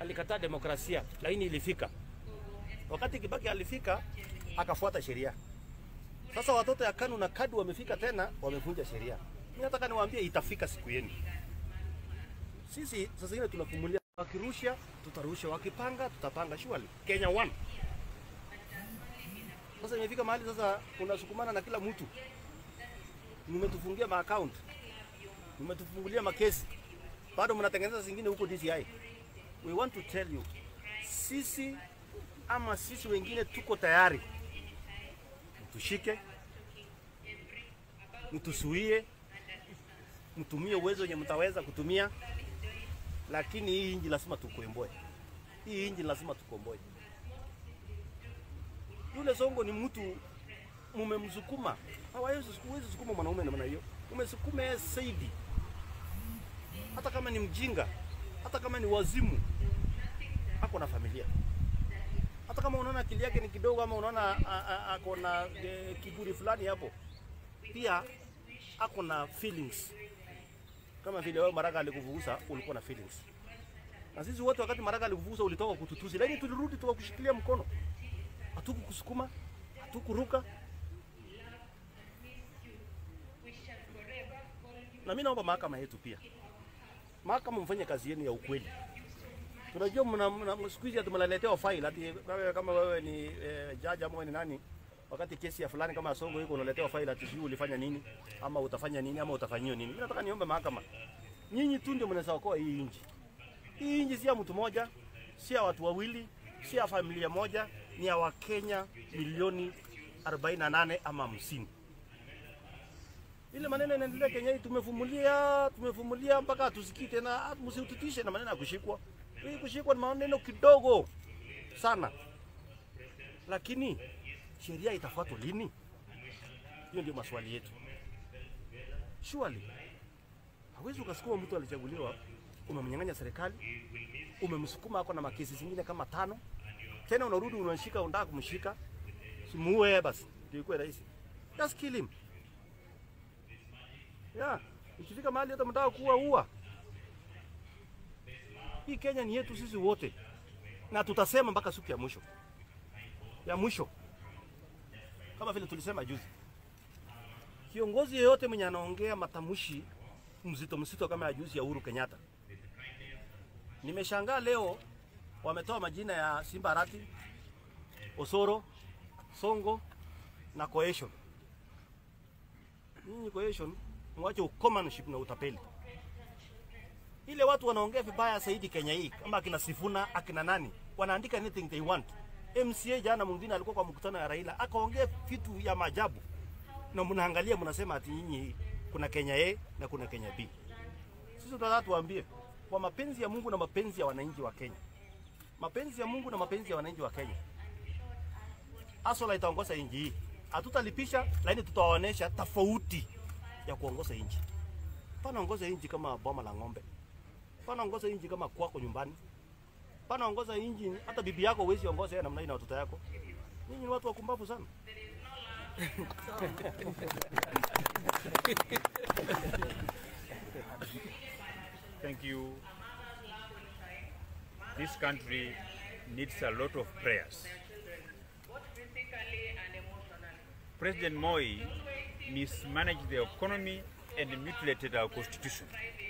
alikataa demokrasia, lakini ilifika. Wakati Kibaki alifika, akafuata sheria. Sasa watoto ya KANU na KADU wamefika tena, wamevunja sheria. Mimi nataka niwaambie, itafika siku yenu. Sisi sasa zingine tunafumulia, wakirusha tutarusha, wakipanga tutapanga. Surely Kenya one. Sasa imefika mahali sasa unasukumana na kila mtu, mmetufungia maaccount, mmetufungulia makesi, bado mnatengeneza zingine huko DCI. We want to tell you, sisi ama sisi wengine tuko tayari, mtushike, mtusuie, mtumie uwezo wenye mtaweza kutumia, lakini hii inji lazima tukomboe. Hii inji lazima tukomboe. Yule Songo ni mtu mumemsukuma, hawawezi huwezi sukuma mwanaume namna hiyo, umesukume yeye zaidi, hata kama ni mjinga, hata kama ni wazimu, ako na familia. Hata kama unaona akili yake ni kidogo, ama unaona a- a- ako na e, kiburi fulani hapo, pia ako na feelings, kama vile wewe Maraga alikuvugusa ulikuwa na feelings, na sisi wote wakati Maraga alikuvugusa ulitoka kututusi, lakini tulirudi tukakushikilia mkono hatukukusukuma, hatukuruka. Na mimi naomba mahakama yetu pia, mahakama mfanye kazi yenu ya ukweli. Tunajua mna, mna siku hizi tumeletewa file ati wewe kama wewe ni eh, jaji ama wewe ni nani, wakati kesi ya fulani kama ya Songo iko unaletewa file ati sijui ulifanya nini ama utafanya nini ama utafanyiwa nini. Mimi nataka niombe mahakama, nyinyi tu ndio mnaweza okoa hii nchi. Hii nchi si ya mtu mmoja, si ya watu wawili, si ya familia moja, ni ya Wakenya milioni 48 ama 50. Ile maneno inaendelea Kenya hii, tumefumulia tumefumulia mpaka hatusikii tena. ah, Msiututishe na maneno ya kushikwa. Hii kushikwa ni maneno kidogo sana, lakini sheria itafuatwa lini? Hiyo ndio maswali yetu. Surely hawezi ukasukuma mtu alichaguliwa, umemnyang'anya serikali, umemsukuma ako na makesi zingine kama tano, tena unarudi unashika, unataka kumshika, simuue basi, ndio ikuwe rahisi. Just kill him. Yeah, ikifika mahali hata mtaka kuua ua. Hii Kenya ni yetu sisi wote, na tutasema mpaka siku ya mwisho ya mwisho, kama vile tulisema juzi. Kiongozi yeyote mwenye anaongea matamshi mzito mzito kama ya juzi ya Uhuru Kenyatta, nimeshangaa leo wametoa majina ya Simba Arati, Osoro, Songo na Cohesion. Nyinyi Cohesion mwache ukomanship na utapeli. Ile watu wanaongea vibaya zaidi Kenya hii, kama akina Sifuna akina nani, wanaandika anything they want. MCA jana mwingine alikuwa kwa mkutano ya Raila akaongea vitu ya maajabu, na mnaangalia mnasema ati nyinyi kuna Kenya A na kuna Kenya B. Sisi tunataka tuwaambie kwa mapenzi ya Mungu na mapenzi ya wananchi wa Kenya, mapenzi ya Mungu na mapenzi ya wananchi wa Kenya, Asola itaongoza nchi hii. Hatutalipisha, lakini tutawaonesha tofauti ya kuongoza nchi. Pana ongoza nchi kama boma la ng'ombe, pana ongoza nchi kama kwako nyumbani, pana ongoza nchi hata bibi yako huwezi ongoza yeye namna hii na watoto yako. Nyinyi ni watu wakumbavu sana. Thank you. This country needs a lot of prayers. President Moi mismanaged the economy and mutilated our constitution.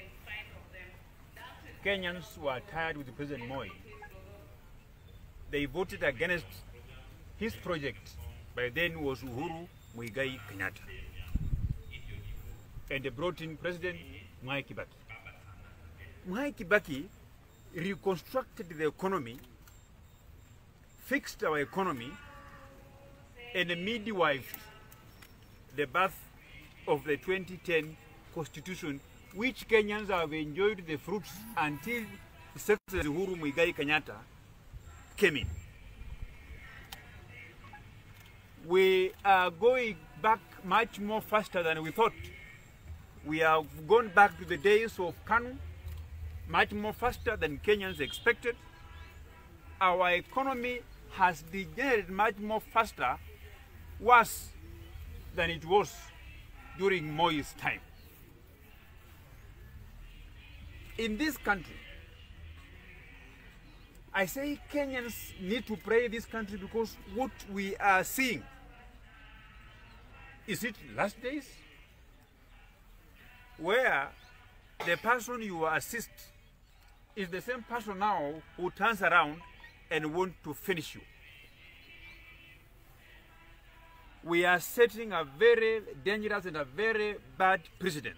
Kenyans were tired with President Moi. They voted against his project, by then was Uhuru Muigai Kenyatta. And they brought in President Mwai Kibaki. Mwai Kibaki reconstructed the economy, fixed our economy, and midwifed the birth of the 2010 constitution, which Kenyans have enjoyed the fruits until His Excellency Uhuru Muigai Kenyatta came in. We are going back much more faster than we thought. We have gone back to the days of Kanu, much more faster than Kenyans expected. Our economy has degenerated much more faster, worse than it was during Moi's time. In this country, I say Kenyans need to pray this country because what we are seeing is it last days where the person you assist is the same person now who turns around and want to finish you. We are setting a very dangerous and a very bad precedent.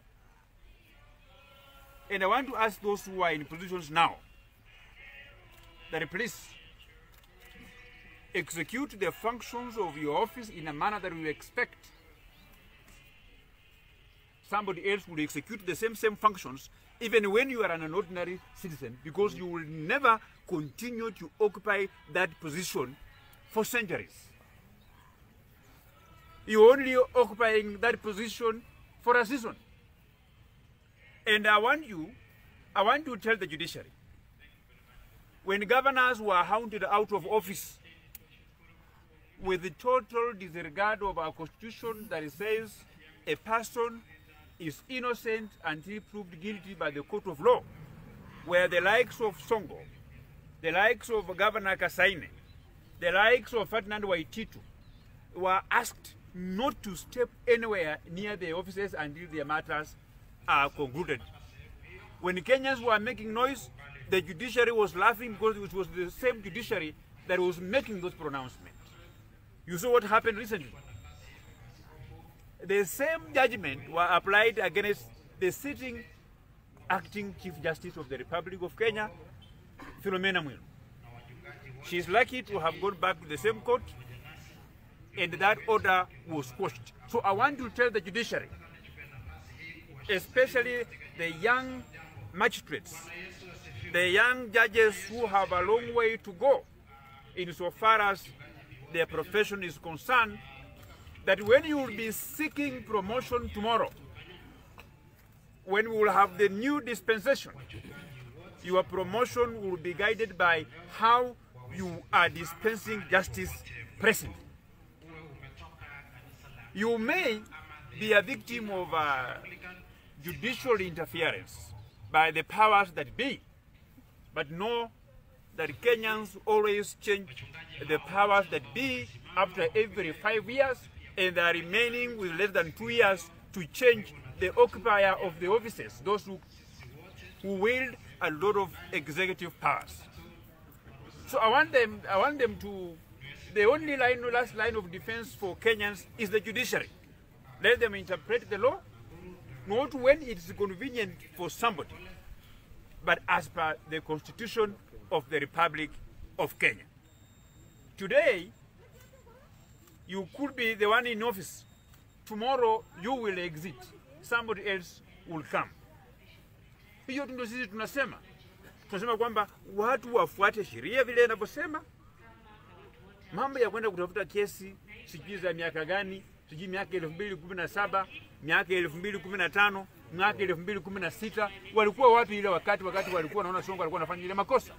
And I want to ask those who are in positions now that please execute the functions of your office in a manner that we expect somebody else will execute the same same functions even when you are an ordinary citizen because you will never continue to occupy that position for centuries you're only occupying that position for a season and i want you i want to tell the judiciary when governors were hounded out of office with the total disregard of our constitution that says a person is innocent until proved guilty by the court of law, where the likes of Songo, the likes of Governor Kasaine, the likes of Ferdinand Waititu were asked not to step anywhere near the offices until their matters are concluded. When Kenyans were making noise, the judiciary was laughing because it was the same judiciary that was making those pronouncements. You saw what happened recently. The same judgment were applied against the sitting acting Chief Justice of the Republic of Kenya, Philomena Mwilu. She is lucky to have gone back to the same court and that order was quashed. So I want to tell the judiciary, especially the young magistrates, the young judges who have a long way to go insofar as their profession is concerned, that when you will be seeking promotion tomorrow, when we will have the new dispensation, your promotion will be guided by how you are dispensing justice presently. You may be a victim of uh, judicial interference by the powers that be, but know that Kenyans always change the powers that be after every five years, and they are remaining with less than two years to change the occupier of the offices, those who, who wield a lot of executive powers. So I want them, I want them to, the only line, last line of defense for Kenyans is the judiciary. Let them interpret the law, not when it is convenient for somebody, but as per the constitution of the Republic of Kenya. Today, you could be the one in office. Tomorrow, you will exit. Somebody else will come. Hiyo ndio sisi tunasema. Tunasema kwamba watu wafuate sheria vile inavyosema. Mambo ya kwenda kutafuta kesi sijui za miaka gani, sijui miaka elfu mbili kumi na saba miaka elfu mbili kumi na tano mwaka elfu mbili kumi na sita walikuwa wapi ile wakati wakati walikuwa wanaona Songo alikuwa anafanya ile makosa?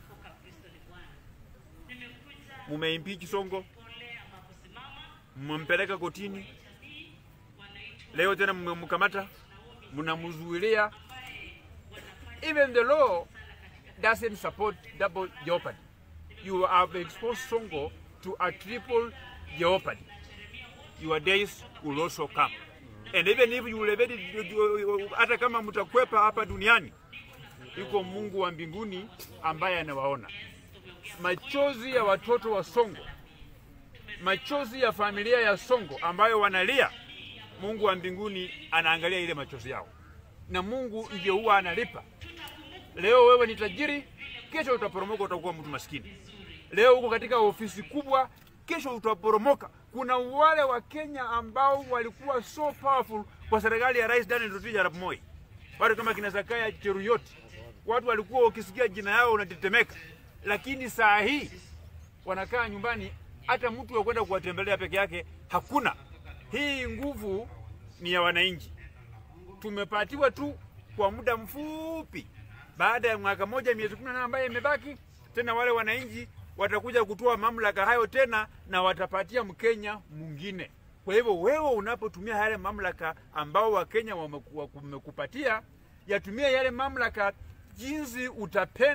Mumeimpeach Songo, mmempeleka kotini, leo tena mmemkamata, mnamzuilia. Even the law doesn't support double jeopardy. You have exposed Songo to a triple jeopardy. Your days will also come. And even if you will evade it, hata kama mtakwepa hapa duniani, iko Mungu wa mbinguni ambaye anawaona. Machozi ya watoto wa Songo, machozi ya familia ya Songo ambayo wanalia, Mungu wa mbinguni anaangalia ile machozi yao, na Mungu ndio huwa analipa. Leo wewe ni tajiri, kesho utaporomoka, utakuwa mtu maskini. Leo uko katika ofisi kubwa, kesho utaporomoka. Kuna wale wa Kenya ambao walikuwa so powerful kwa serikali ya Rais Daniel Toroitich arap Moi, watu kama kina Zakaya Cheruiyot, watu walikuwa ukisikia jina yao unatetemeka, lakini saa hii wanakaa nyumbani, hata mtu wa kwenda kuwatembelea peke yake hakuna. Hii nguvu ni ya wananchi, tumepatiwa tu kwa muda mfupi. Baada ya mwaka moja miezi kumi na nane ambayo imebaki, tena wale wananchi watakuja kutoa mamlaka hayo tena na watapatia Mkenya mwingine. Kwa hivyo wewe unapotumia yale mamlaka ambao Wakenya wameku- wamekupatia, yatumia yale mamlaka jinsi utapenda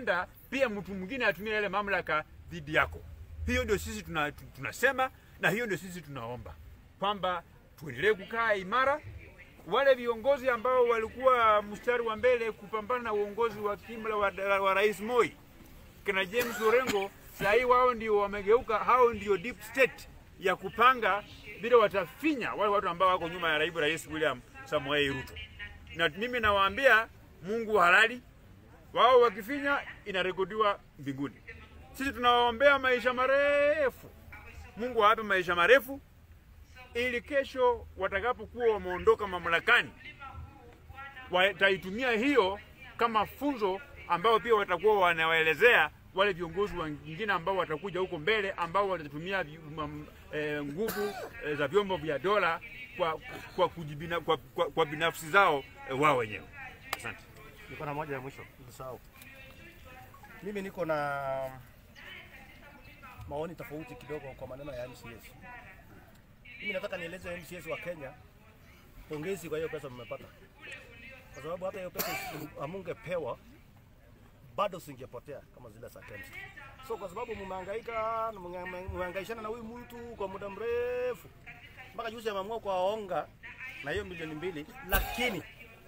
pia mtu mwingine atumie yale mamlaka dhidi yako. Hiyo ndio sisi tuna, tu- tunasema na hiyo ndio sisi tunaomba kwamba tuendelee kukaa imara. Wale viongozi ambao walikuwa mstari wa mbele kupambana na uongozi wa kimla wa, wa Rais Moi kina James Orengo, saa hii wao ndio wamegeuka, hao ndio deep state ya kupanga vile watafinya wale watu ambao wako nyuma ya naibu rais William Samoei Ruto. Na mimi nawaambia Mungu halali, wao wakifinya inarekodiwa mbinguni. Sisi tunawaombea maisha marefu, Mungu awape maisha marefu ili kesho watakapokuwa wameondoka mamlakani wataitumia hiyo kama funzo ambao pia watakuwa wanawaelezea wale viongozi wengine ambao watakuja huko mbele ambao watatumia vi- mam- eh, nguvu eh, za vyombo vya dola kwa, kwa, kujibina, kwa, kwa, kwa binafsi zao eh, wao wenyewe. Asante. Niko na moja ya mwisho, usisahau. Mimi niko na maoni tofauti kidogo kwa maneno ya MCS. Mimi nataka nieleze MCS wa Kenya, pongezi kwa hiyo pesa mmepata, kwa sababu hata hiyo pesa isi- hamungepewa bado singepotea kama zile za KEMSA. So kwa sababu mmehangaika na mnge- mmehangaishana na huyu mtu kwa muda mrefu, mpaka juzi ameamua kuwaonga na hiyo milioni mbili, lakini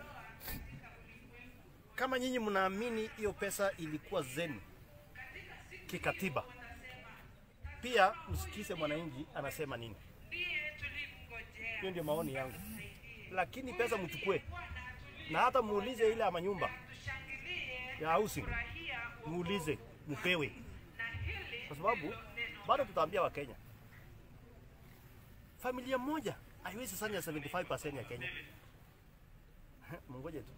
kama nyinyi mnaamini hiyo pesa ilikuwa zenu kikatiba, pia msikize mwananchi anasema nini. Hiyo ndio maoni yangu, lakini pesa mchukue na hata muulize ile ya manyumba ya housing, muulize mpewe, kwa sababu bado tutaambia Wakenya familia moja haiwezi sanya 75% ya Kenya. Mungoje tu.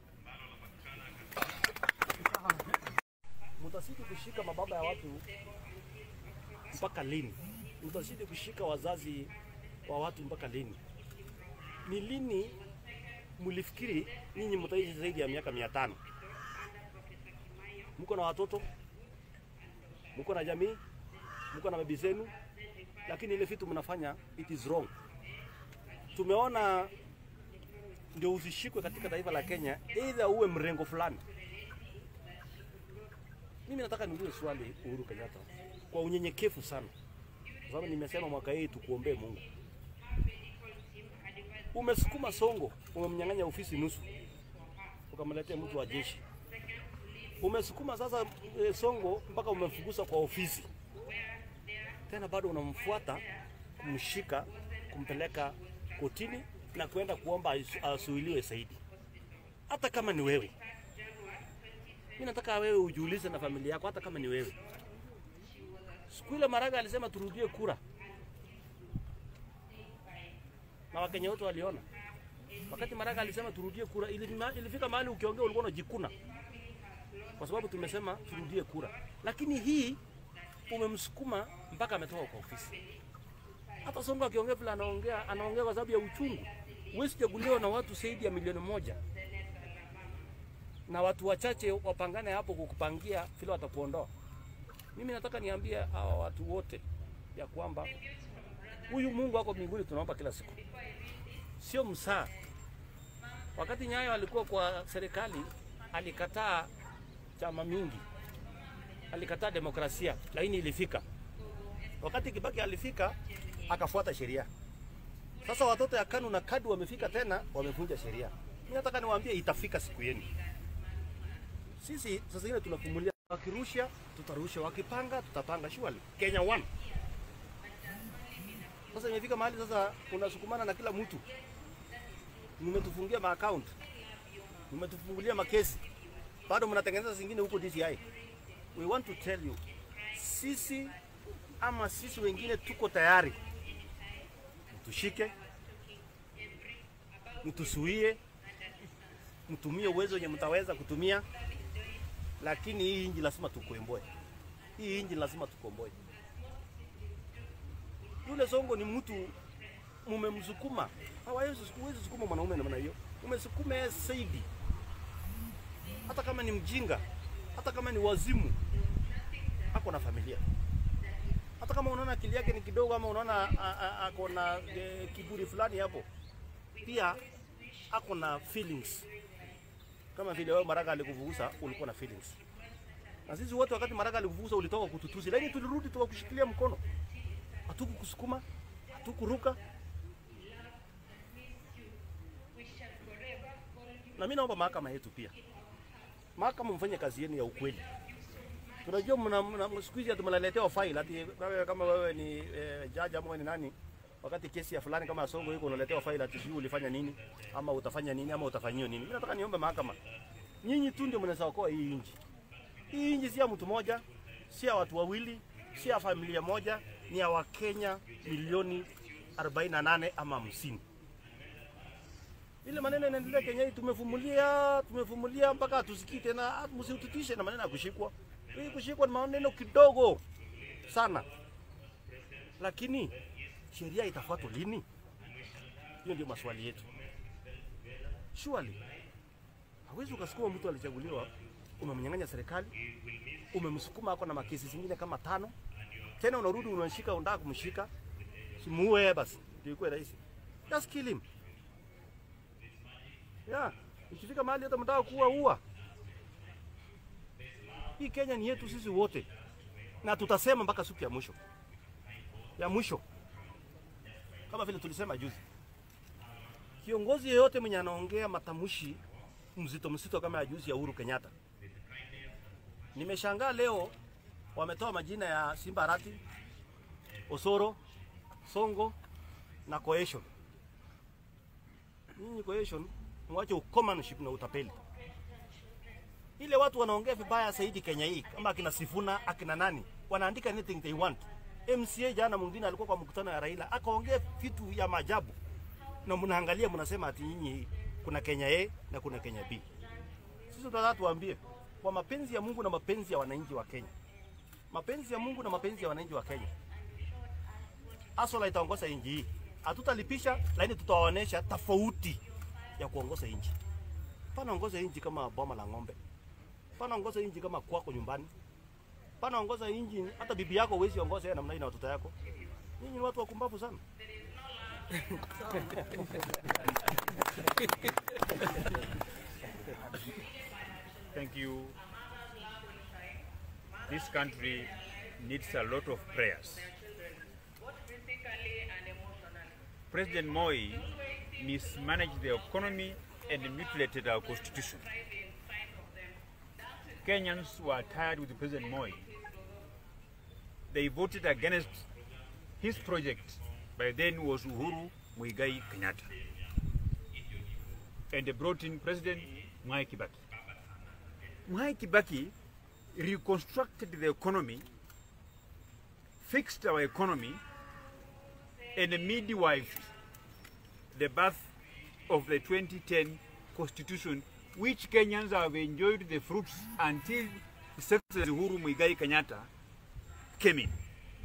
mtazidi kushika mababa ya watu mpaka lini? Mtazidi kushika wazazi wa watu mpaka lini? Ni lini mlifikiri nyinyi mtaishi zaidi ya miaka mia tano? Mko na watoto, mko na jamii, mko na bibi zenu, lakini ile vitu mnafanya it is wrong. Tumeona ndio usishikwe katika taifa la Kenya, either uwe mrengo fulani mimi nataka niulize swali Uhuru Kenyatta kwa unyenyekevu sana, kwa sababu nimesema mwaka hii tukuombee Mungu. Umesukuma Songo, umemnyang'anya ofisi nusu, ukamletea mtu wa jeshi. Umesukuma sasa e, Songo mpaka umemfukuza kwa ofisi, tena bado unamfuata kumshika, kumpeleka kotini na kwenda kuomba asu- asuiliwe zaidi, hata kama ni wewe mimi nataka wewe ujiulize na familia yako, hata kama ni wewe. Siku ile Maraga alisema turudie kura, na Wakenya wote waliona. Wakati Maraga alisema turudie kura, ilima- ilifika mahali ukiongea ulikuwa unajikuna, kwa sababu tumesema turudie kura. Lakini hii umemsukuma mpaka ametoka kwa ofisi. Hata Sonko akiongea vile anaongea, anaongea kwa sababu ya uchungu. Huwezi chaguliwa na watu zaidi ya milioni moja na watu wachache wapangane hapo kukupangia vile watakuondoa. Mimi nataka niambie hawa watu wote ya kwamba huyu Mungu wako mbinguni tunaomba kila siku, sio msaa. Wakati Nyayo alikuwa kwa serikali, alikataa chama mingi, alikataa demokrasia, lakini ilifika. Wakati Kibaki alifika, akafuata sheria. Sasa watoto ya KANU na KADU wamefika tena, wamevunja sheria. Mimi nataka niwaambie, itafika siku yenu. Sisi sasa hivi tunakumulia, wakirusha tutarusha, wakipanga tutapanga, surely Kenya one. Sasa imefika mahali sasa unasukumana na kila mtu, mmetufungia maaccount, mmetufungulia makesi, bado mnatengeneza zingine huko DCI. We want to tell you, sisi ama sisi wengine tuko tayari, mtushike, mtusuie, mtumie uwezo wenye mtaweza kutumia lakini hii inji lazima tukomboe. Hii inji lazima tukomboe. Yule Songo ni mtu mumemsukuma, hawawezi huwezi sukuma mwanaume namna hiyo, umesukuma yeye zaidi. Hata kama ni mjinga, hata kama ni wazimu, ako na familia. Hata kama unaona akili yake ni kidogo, ama unaona a- a- ako na e, kiburi fulani hapo, pia ako na feelings kama vile wewe Maraga alikuvugusa ulikuwa na feelings. Na sisi wote wakati Maraga alikufukuza ulitoka kututusi, lakini tulirudi tukakushikilia mkono, hatukukusukuma, hatukuruka. Na mimi naomba mahakama yetu pia, mahakama mfanye kazi yenu ya ukweli. Tunajua mna, mna siku hizi tumeletewa file ati wewe kama wewe ni eh, jaji ama wewe ni nani, wakati kesi ya fulani kama Songo iko unaletewa file ati sijui ulifanya nini ama utafanya nini ama utafanyiwa nini. Mimi nataka niombe mahakama, nyinyi tu ndio mnaweza okoa hii nchi. Hii nchi si ya mtu mmoja, si ya watu wawili, si ya familia moja, ni ya Wakenya milioni 48 ama 50. Ile maneno inaendelea Kenya hii, tumevumilia tumevumilia mpaka hatusikii tena. Msitutishe na maneno ya kushikwa. Hii kushikwa ni maneno kidogo sana, lakini sheria itafuatwa lini? Hiyo ndio maswali yetu. Surely hawezi ukasukuma mtu alichaguliwa, umemnyang'anya serikali, umemsukuma ako na makesi zingine kama tano, tena unarudi unashika, unataka kumshika, simuue basi, ndio ikuwe rahisi. Just kill him. Yeah, ikifika mahali hata mtaka kuua ua. Hii Kenya ni yetu sisi wote, na tutasema mpaka siku ya mwisho ya mwisho, kama vile tulisema juzi. Kiongozi yeyote mwenye anaongea matamshi mzito mzito kama ya juzi ya Uhuru Kenyatta, nimeshangaa leo wametoa majina ya Simba Arati, Osoro, Songo na Cohesion. Nyinyi Cohesion, mwache ukomanship na utapeli. Ile watu wanaongea vibaya zaidi Kenya hii, kama akina Sifuna akina nani, wanaandika anything they want. MCA jana mwingine alikuwa kwa mkutano ya Raila akaongea vitu ya maajabu, na mnaangalia mnasema ati nyinyi kuna Kenya A na kuna Kenya B. Sisi tunataka tuambie kwa mapenzi ya Mungu na mapenzi ya wananchi wa Kenya, mapenzi ya Mungu na mapenzi ya wananchi wa Kenya, Asola itaongoza nchi hii. Hatutalipisha, lakini tutawaonesha tofauti ya kuongoza nchi. Panaongoza nchi kama boma la ng'ombe, panaongoza nchi kama kwako nyumbani, panaongoza nchi hata bibi yako huwezi ongoza yeye namna hii na watoto yako. Nyinyi ni watu wakumbavu sana. Thank you. This country needs a lot of prayers. President Moi mismanaged the economy and mutilated our constitution. Kenyans were tired with President Moi. They voted against his project, by then was Uhuru Muigai Kenyatta. And they brought in President Mwai Kibaki. Mwai Kibaki reconstructed the economy, fixed our economy, and midwifed the birth of the 2010 constitution, which Kenyans have enjoyed the fruits until His Excellency Uhuru Muigai Kenyatta came in.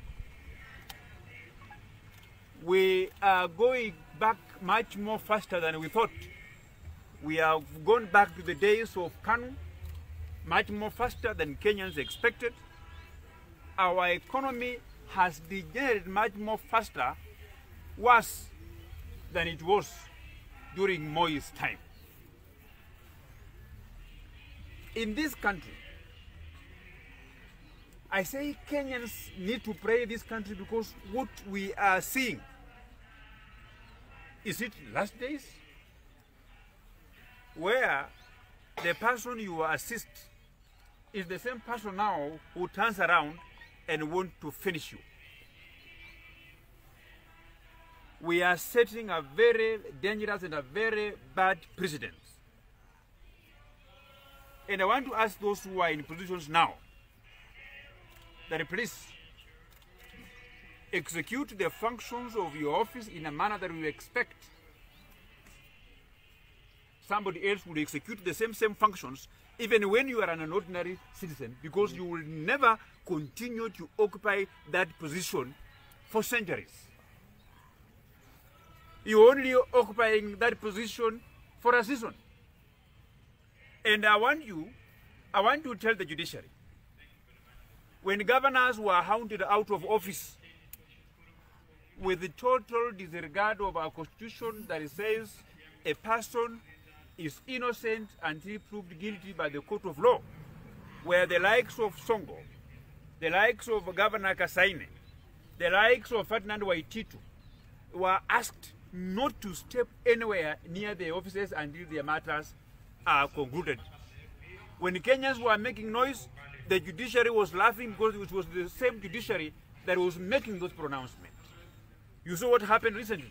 We are going back much more faster than we thought. We have gone back to the days of Kanu, much more faster than Kenyans expected. Our economy has degenerated much more faster, worse than it was during Moi's time. In this country, I say Kenyans need to pray this country because what we are seeing is it last days where the person you assist is the same person now who turns around and want to finish you. We are setting a very dangerous and a very bad precedent. And I want to ask those who are in positions now that please execute the functions of your office in a manner that we expect somebody else will execute the same same functions even when you are an ordinary citizen because you will never continue to occupy that position for centuries you're only occupying that position for a season and i want you i want to tell the judiciary when governors were hounded out of office with the total disregard of our constitution that says a person is innocent until proved guilty by the court of law. where the likes of Songo, the likes of Governor Kasaine, the likes of Ferdinand Waititu were asked not to step anywhere near the offices until their matters are concluded. When Kenyans were making noise, the judiciary was laughing because it was the same judiciary that was making those pronouncements. You saw what happened recently.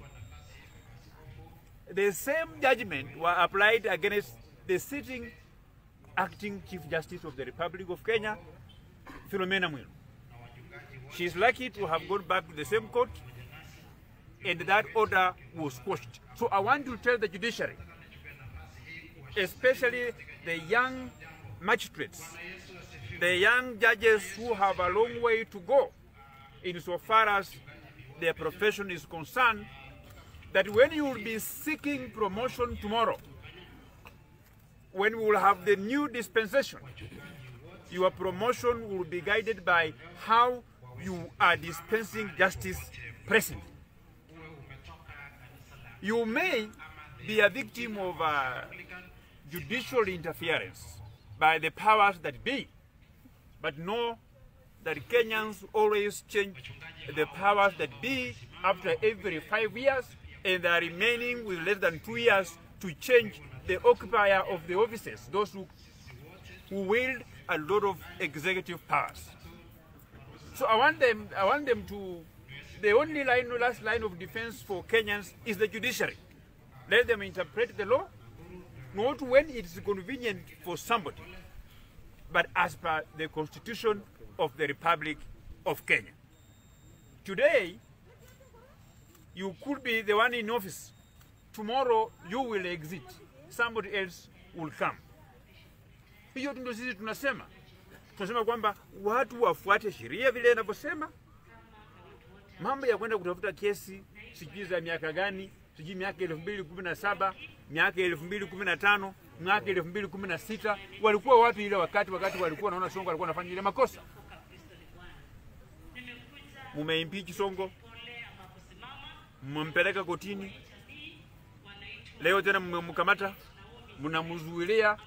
The same judgment were applied against the sitting acting Chief Justice of the Republic of Kenya, Philomena Mwilu. She is lucky to have gone back to the same court and that order was quashed. So I want to tell the judiciary, especially the young magistrates, the young judges who have a long way to go insofar as their profession is concerned, that when you will be seeking promotion tomorrow, when we will have the new dispensation, your promotion will be guided by how you are dispensing justice presently. You may be a victim of uh, judicial interference by the powers that be, but know that Kenyans always change the powers that be after every five years, and they are remaining with less than two years to change the occupier of the offices, those who, who wield a lot of executive powers. So I want them, I want them to, the only line, last line of defense for Kenyans is the judiciary. Let them interpret the law, not when it is convenient for somebody, but as per the constitution of the Republic of Kenya. Today, you could be the one in office. Tomorrow, you will exit. Somebody else will come. Hiyo ndio sisi tunasema. Tunasema kwamba watu wafuate sheria vile inavyosema. Mambo ya kwenda kutafuta kesi sijui za miaka gani, sijui miaka elfu mbili kumi na saba miaka elfu mbili kumi na tano mwaka elfu mbili kumi na sita walikuwa wapi ile wakati wakati walikuwa naona Songo alikuwa anafanya ile makosa? Mumeimpeach Songo, mmempeleka kotini, leo tena mmemkamata, mnamzuilia.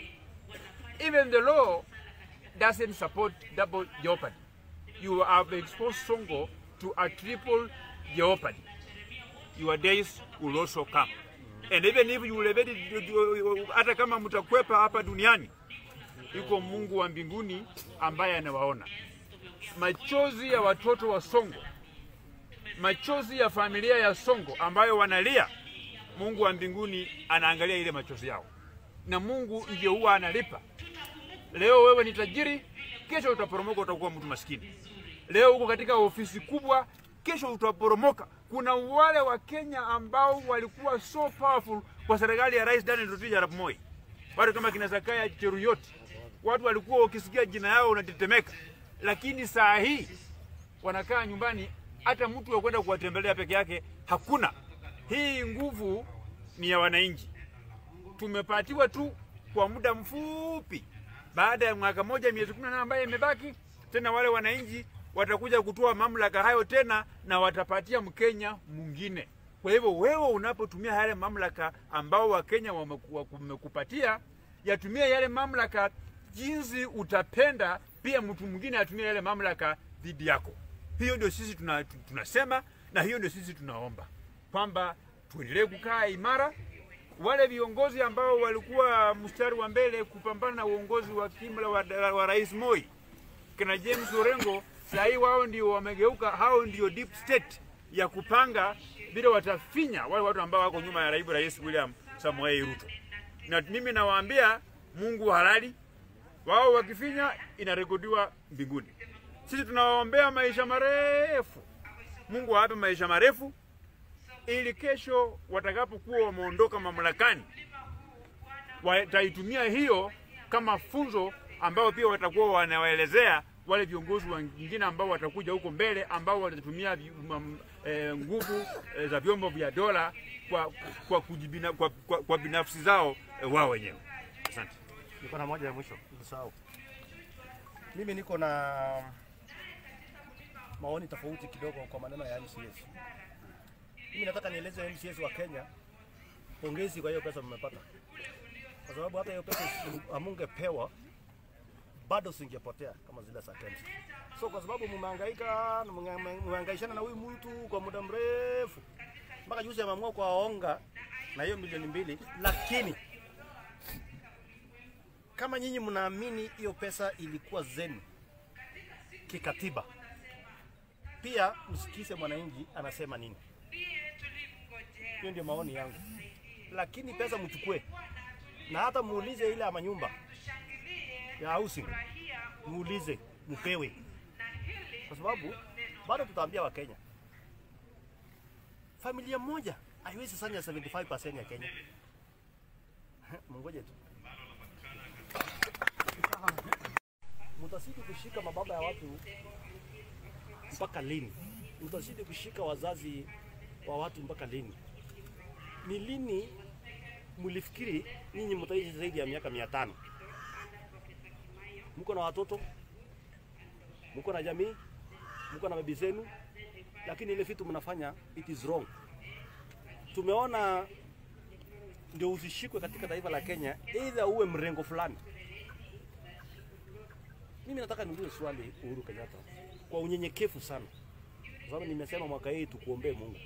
Even the law doesn't support double jeopardy. You have exposed Songo to a triple jeopardy. Your days will also come. And even if you will evade it, hata kama mtakwepa hapa duniani, yuko Mungu wa mbinguni ambaye anawaona. Machozi ya watoto wa Songo, machozi ya familia ya Songo ambayo wanalia, Mungu wa mbinguni anaangalia ile machozi yao, na Mungu ndio huwa analipa. Leo wewe ni tajiri, kesho utaporomoka, utakuwa mtu maskini. Leo uko katika ofisi kubwa, kesho utaporomoka. Kuna wale wa Kenya ambao walikuwa so powerful kwa serikali ya Rais Daniel Toroitich arap Moi, watu kama kina Zakaya Cheruyot, watu walikuwa ukisikia jina yao unatetemeka, lakini saa hii wanakaa nyumbani, hata mtu wa kwenda kuwatembelea peke yake hakuna. Hii nguvu ni ya wananchi, tumepatiwa tu kwa muda mfupi. Baada ya mwaka moja miezi kumi na nane ambayo imebaki, tena wale wananchi watakuja kutoa mamlaka hayo tena na watapatia Mkenya mwingine. Kwa hivyo wewe unapotumia yale mamlaka ambao Wakenya wamekupatia, yatumie yale mamlaka jinsi utapenda, pia mtu mwingine atumie yale mamlaka dhidi yako. Hiyo ndio sisi tuna, tunasema na hiyo ndio sisi tunaomba kwamba tuendelee kukaa imara. Wale viongozi ambao walikuwa mstari wa mbele kupambana na uongozi wa kimla wa, wa Rais Moi kina James Orengo saa hii wao ndio wamegeuka, hao ndio deep state ya kupanga vile watafinya wale watu ambao wako nyuma ya naibu rais William Samoei Ruto. Na mimi nawaambia Mungu halali, wao wakifinya inarekodiwa mbinguni. Sisi tunawaombea maisha marefu, Mungu awape maisha marefu ili kesho watakapokuwa wameondoka mamlakani wataitumia hiyo kama funzo ambao pia watakuwa wanawaelezea wale viongozi wengine ambao watakuja huko mbele ambao watatumia e, nguvu e, za vyombo vya dola kwa, kwa, kujibina, kwa, kwa, kwa binafsi zao e, wao wenyewe. Asante. Niko na moja ya mwisho, usahau. Mimi niko na maoni tofauti kidogo kwa maneno ya MCS. Mimi nataka nieleze MCS wa Kenya pongezi kwa hiyo pesa mmepata, kwa sababu hata hiyo pesa amungepewa bado singepotea kama zile za Kenya. So kwa sababu mmehangaika na mnge- mmehangaishana na huyu mtu kwa muda mrefu, mpaka juzi ameamua kuwaonga na hiyo milioni mbili, lakini kama nyinyi mnaamini hiyo pesa ilikuwa zenu kikatiba, pia msikize mwananchi anasema nini. Hiyo ndio maoni yangu, lakini pesa mchukue na hata muulize ile ya manyumba ya housing, muulize mpewe, kwa sababu bado tutaambia Wakenya familia moja haiwezi sanya 75% ya Kenya. Mungoje tu mtazidi kushika mababa ya watu mpaka lini? Mtazidi kushika wazazi wa watu mpaka lini? Ni lini mlifikiri nyinyi mtaishi zaidi ya miaka mia tano? Mko na watoto, mko na jamii, mko na bibi zenu, lakini ile vitu mnafanya it is wrong. Tumeona ndio usishikwe katika taifa la Kenya, either uwe mrengo fulani. Mimi nataka niulize swali Uhuru Kenyatta kwa unyenyekevu sana, kwa sababu nimesema mwaka hii tukuombee Mungu.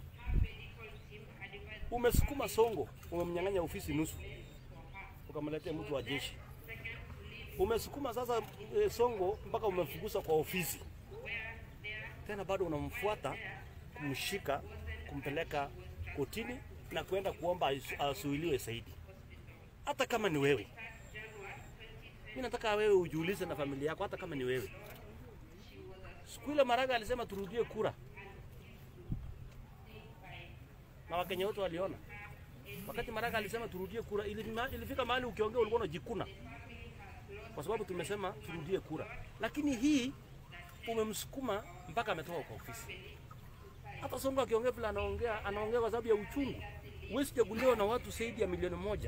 Umesukuma Songo, umemnyang'anya ofisi nusu, ukamletea mtu wa jeshi. Umesukuma sasa e, Songo mpaka umemfukuza kwa ofisi, tena bado unamfuata kumshika, kumpeleka kotini na kwenda kuomba asu- asuiliwe zaidi, hata kama ni wewe. Mimi nataka wewe ujiulize na familia yako, hata kama ni wewe. Siku ile Maraga alisema turudie kura, na Wakenya wote waliona. Wakati Maraga alisema turudie kura, ilifima- ilifika mahali ukiongea ulikuwa unajikuna, kwa sababu tumesema turudie kura, lakini hii umemsukuma mpaka ametoka kwa ofisi. Hata Sonko akiongea vile anaongea, anaongea kwa sababu ya uchungu. Huwezi chaguliwa na watu zaidi ya milioni moja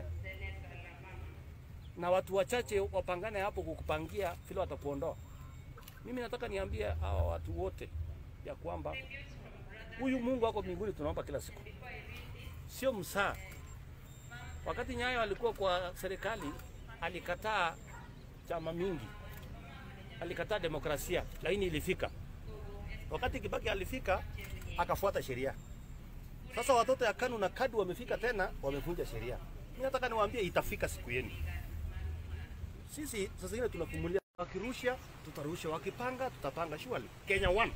na watu wachache wapangane hapo kukupangia vile watakuondoa. Mimi nataka niambie hawa watu wote ya kwamba huyu Mungu ako mbinguni, tunaomba kila siku, sio msaa. Wakati Nyayo alikuwa kwa serikali, alikataa chama mingi, alikataa demokrasia, lakini ilifika. Wakati Kibaki alifika, akafuata sheria. Sasa watoto ya KANU na KADU wamefika tena, wamevunja sheria. Mimi nataka niwaambie, itafika siku yenu. Sisi sasa hivi tunapumulia, wakirusha tutarusha, wakipanga tutapanga. Surely Kenya one.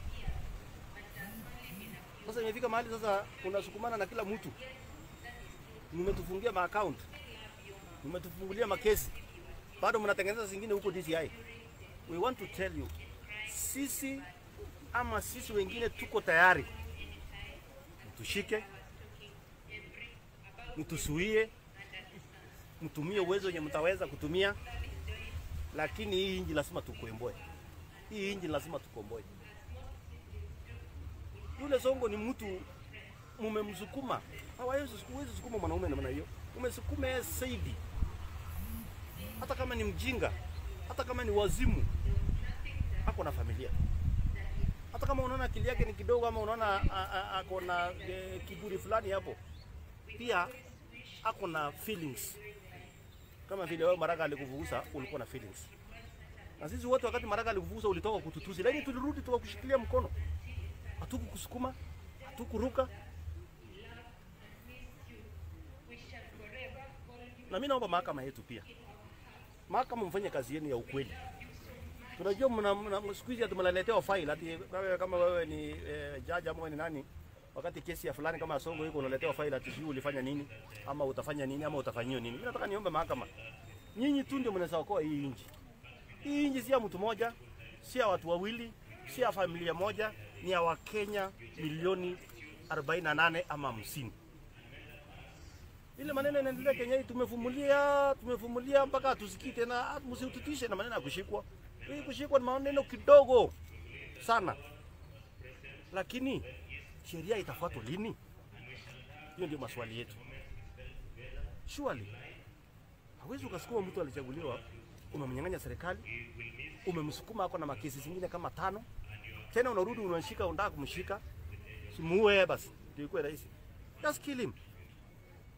Sasa imefika mahali sasa unasukumana na kila mtu, mmetufungia maaccount, mmetufungulia makesi, bado mnatengeneza zingine huko DCI. We want to tell you, sisi ama sisi wengine tuko tayari, mtushike, mtusuie, mtumie uwezo wenye mtaweza kutumia, lakini hii inji lazima tukomboe. Hii inji lazima tukomboe. Yule Songo ni mtu mumemsukuma, hawawezi huwezi sukuma mwanaume namna hiyo, umesukuma yeye zaidi, hata kama ni mjinga, hata kama ni wazimu, ako na familia hata kama unaona akili yake ni kidogo ama unaona a- a- ako na e, kiburi fulani hapo, pia ako na feelings kama vile wewe Maraga alikuvugusa ulikuwa na feelings. Na sisi wote wakati Maraga alikuvugusa ulitoka kututusi, lakini tulirudi tukakushikilia mkono, hatukukusukuma, hatukuruka. Na mimi naomba mahakama yetu pia, mahakama mfanye kazi yenu ya ukweli. Tunajua mna, mna siku hizi tumeletewa file ati wewe kama wewe ni eh, jaji ama wewe ni nani, wakati kesi ya fulani kama ya Songo iko unaletewa file ati sijui ulifanya nini ama utafanya nini ama utafanyiwa nini. Mimi nataka niombe mahakama, nyinyi tu ndio mnaweza okoa hii nchi. Hii nchi si ya mtu mmoja, si ya watu wawili, si ya familia moja, ni ya Wakenya milioni 48 ama 50. Ile maneno inaendelea Kenya hii, tumefumulia tumefumulia mpaka hatusikii tena. Ah, Msitutishe na maneno ya kushikwa. Hii kushikwa ni maneno kidogo sana, lakini sheria itafuatwa lini? Hiyo ndio maswali yetu. Surely hawezi ukasukuma mtu alichaguliwa, umemnyang'anya serikali, umemsukuma ako na makesi zingine kama tano, tena unarudi unashika, unataka kumshika, simuue basi, ndio ikuwe rahisi. Just kill him.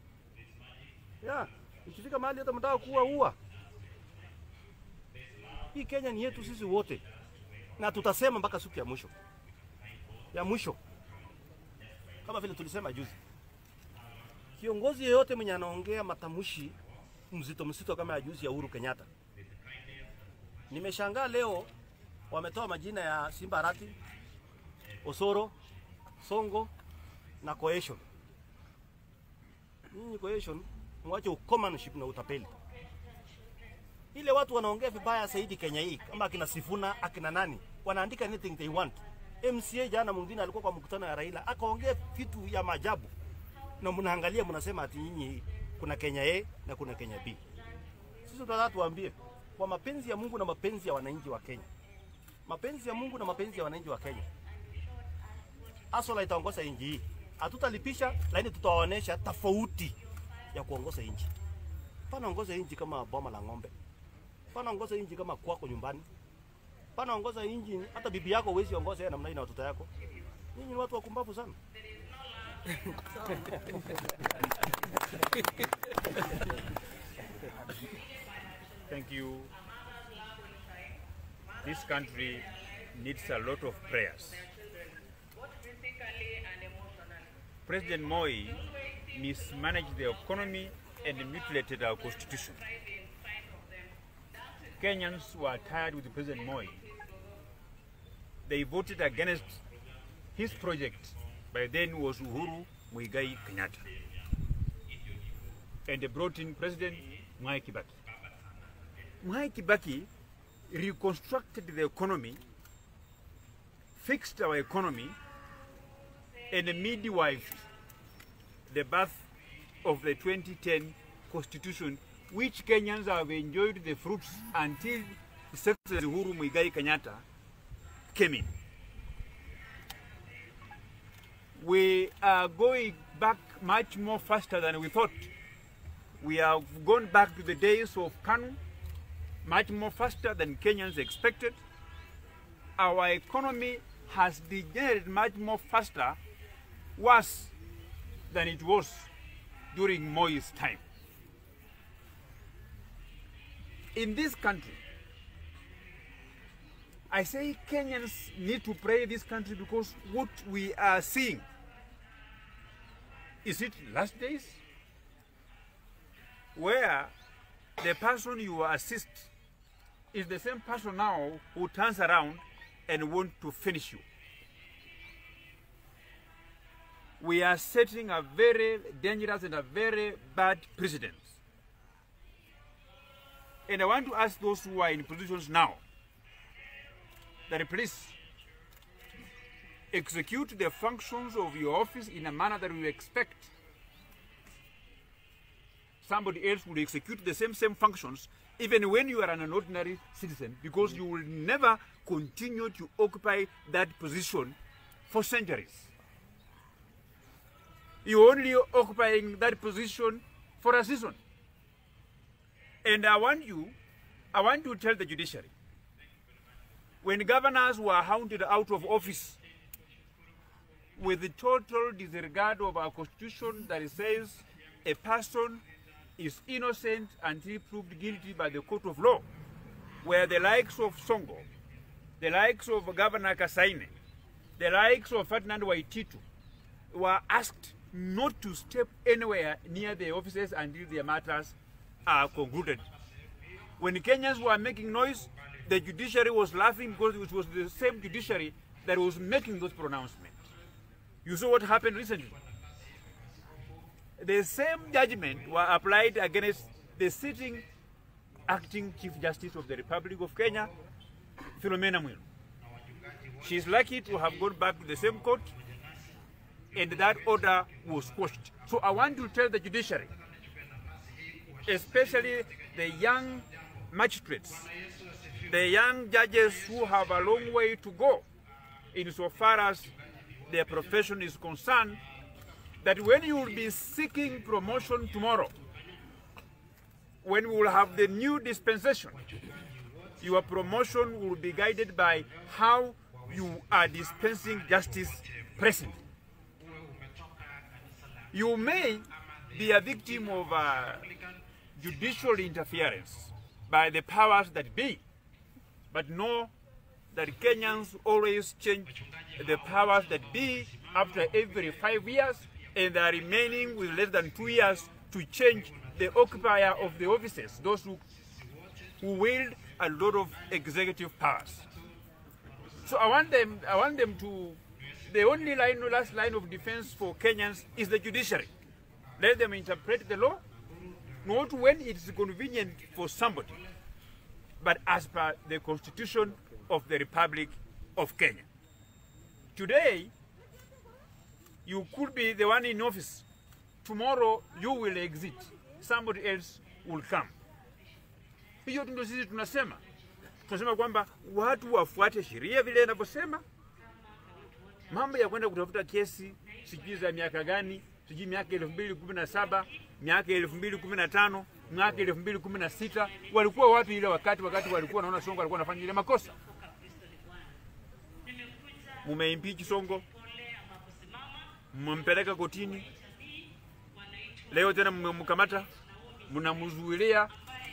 Yeah, ikifika mahali hata mtaka kuua ua. Hii Kenya ni yetu sisi wote, na tutasema mpaka siku ya mwisho ya mwisho, kama vile tulisema juzi. Kiongozi yeyote mwenye anaongea matamshi mzito mzito kama ya juzi ya Uhuru Kenyatta, nimeshangaa leo wametoa majina ya Simba Arati, Osoro, Songo na Cohesion. Nyinyi Cohesion, mwache ukomanship na utapeli. Ile watu wanaongea vibaya zaidi Kenya hii, kama akina Sifuna akina nani, wanaandika anything they want. MCA jana mwingine alikuwa kwa mkutano ya Raila akaongea vitu ya maajabu, na mnaangalia mnasema ati nyinyi kuna Kenya A na kuna Kenya B. Sisi tunataka tuambie kwa mapenzi ya Mungu na mapenzi ya wananchi wa Kenya, mapenzi ya Mungu na mapenzi ya wananchi wa Kenya, Asola itaongoza nchi hii. Hatutalipisha, lakini tutawaonesha tofauti ya kuongoza nchi. Pana ongoza nchi kama boma la ng'ombe, pana ongoza nchi kama kwako nyumbani, pana ongoza nchi hata bibi yako huwezi ongoza yeye namna hii na watoto yako. Nyinyi ni watu wakumbavu sana. Thank you. This country needs a lot of prayers. President Moi mismanaged the economy and mutilated our constitution. Kenyans were tired with President Moi. They voted against his project, by then was Uhuru Muigai Kenyatta. And they brought in President Mwai Kibaki. Mwai Kibaki reconstructed the economy, fixed our economy, and midwifed the birth of the 2010 constitution, which Kenyans have enjoyed the fruits until Secretary Uhuru Muigai Kenyatta came in. We are going back much more faster than we thought. We have gone back to the days of Kanu, much more faster than Kenyans expected. Our economy has degenerated much more faster, worse than it was during Moi's time. In this country, I say Kenyans need to pray this country because what we are seeing is it last days where the person you assist is the same person now who turns around and want to finish you. We are setting a very dangerous and a very bad precedent. And I want to ask those who are in positions now that please execute the functions of your office in a manner that we expect somebody else will execute the same same functions even when you are an ordinary citizen because you will never continue to occupy that position for centuries you're only occupying that position for a season and i want you i want to tell the judiciary when governors were hounded out of office with the total disregard of our constitution that says a person is innocent until proved guilty by the court of law, where the likes of Songo, the likes of Governor Kasaine, the likes of Ferdinand Waititu were asked not to step anywhere near the offices until their matters are concluded. When Kenyans were making noise, the judiciary was laughing because it was the same judiciary that was making those pronouncements. You saw what happened recently. The same judgment were applied against the sitting acting Chief Justice of the Republic of Kenya, Philomena Mwilu. She is lucky to have gone back to the same court and that order was quashed. So I want to tell the judiciary, especially the young magistrates, the young judges who have a long way to go insofar as their profession is concerned, that when you will be seeking promotion tomorrow, when we will have the new dispensation, your promotion will be guided by how you are dispensing justice presently. You may be a victim of uh, judicial interference by the powers that be. But know that Kenyans always change the powers that be after every five years, and they are remaining with less than two years to change the occupier of the offices, those who, who wield a lot of executive powers. So I want them, I want them to, the only line, last line of defense for Kenyans is the judiciary. Let them interpret the law, not when it is convenient for somebody, but as per the constitution of the Republic of Kenya. Today, you could be the one in office. Tomorrow, you will exit. Somebody else will come. Hiyo ndio sisi tunasema. Tunasema kwamba watu wafuate sheria vile inavyosema. Mambo ya kwenda kutafuta kesi sijui za miaka gani, sijui miaka elfu mbili kumi na saba miaka elfu mbili kumi na tano miaka elfu mbili kumi na sita walikuwa wapi ile wakati wakati walikuwa naona Songo alikuwa anafanya ile makosa? Mumeimpeach Songo, mmempeleka kotini, leo tena mmemkamata, mnamzuilia.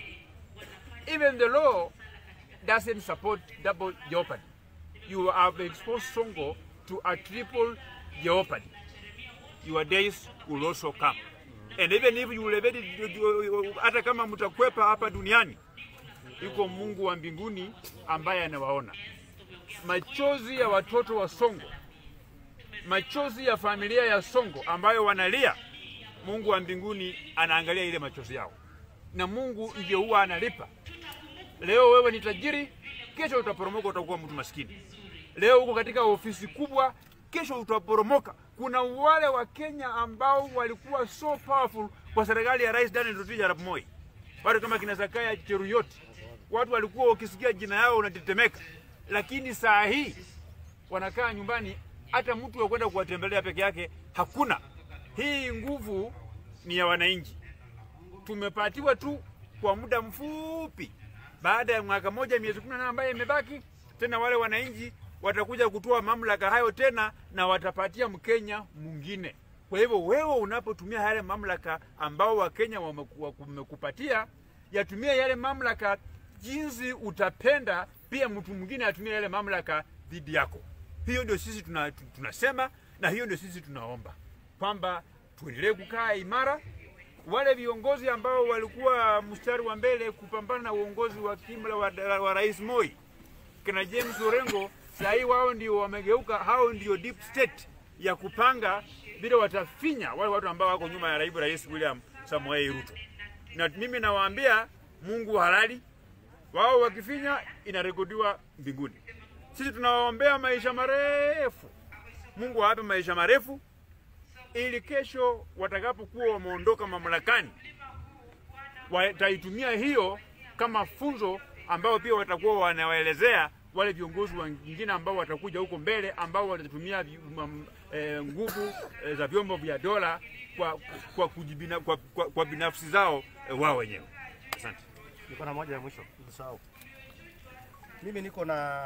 Even the law doesn't support double jeopardy. You have exposed Songo to a triple jeopardy. Your days will also come. And even if you will evade it, hata kama mtakwepa hapa duniani, yuko Mungu wa mbinguni ambaye anawaona. Machozi ya watoto wa Songo, machozi ya familia ya Songo ambayo wanalia, Mungu wa mbinguni anaangalia ile machozi yao, na Mungu ndiye huwa analipa. Leo wewe ni tajiri, kesho utaporomoka, utakuwa mtu maskini. Leo uko katika ofisi kubwa, kesho utaporomoka. Kuna wale wa Kenya ambao walikuwa so powerful kwa serikali ya Rais Daniel Toroitich arap Moi, watu kama kina Sakaya Cheruyot, watu walikuwa ukisikia jina yao unatetemeka, lakini saa hii wanakaa nyumbani, hata mtu wa kwenda kuwatembelea peke yake hakuna. Hii nguvu ni ya wananchi, tumepatiwa tu kwa muda mfupi. Baada ya mwaka moja miezi kumi na nane ambayo imebaki, tena wale wananchi watakuja kutoa mamlaka hayo tena na watapatia Mkenya mwingine. Kwa hivyo wewe unapotumia yale mamlaka ambao Wakenya wameku- wamekupatia, yatumie yale mamlaka jinsi utapenda, pia mtu mwingine atumie yale mamlaka dhidi yako. Hiyo ndio sisi tuna, tunasema na hiyo ndio sisi tunaomba kwamba tuendelee kukaa imara. Wale viongozi ambao walikuwa mstari wa mbele kupambana na uongozi wa kimla wa, wa Rais Moi kina James Orengo, saa hii wao ndio wamegeuka, hao ndio deep state ya kupanga vile watafinya wale watu ambao wako nyuma ya naibu rais William Samoei Ruto. Na mimi nawaambia Mungu halali, wao wakifinya inarekodiwa mbinguni. Sisi tunawaombea maisha marefu, Mungu awape maisha marefu ili kesho watakapokuwa wameondoka mamlakani wataitumia hiyo kama funzo ambao pia watakuwa wanawaelezea wale viongozi wengine ambao watakuja huko mbele ambao watatumia vi- mam- eh, nguvu eh, za vyombo vya dola kwa, kwa, kujibina, kwa, kwa, kwa binafsi zao eh, wao wenyewe. Asante. Niko na moja ya mwisho, usisahau. Mimi niko na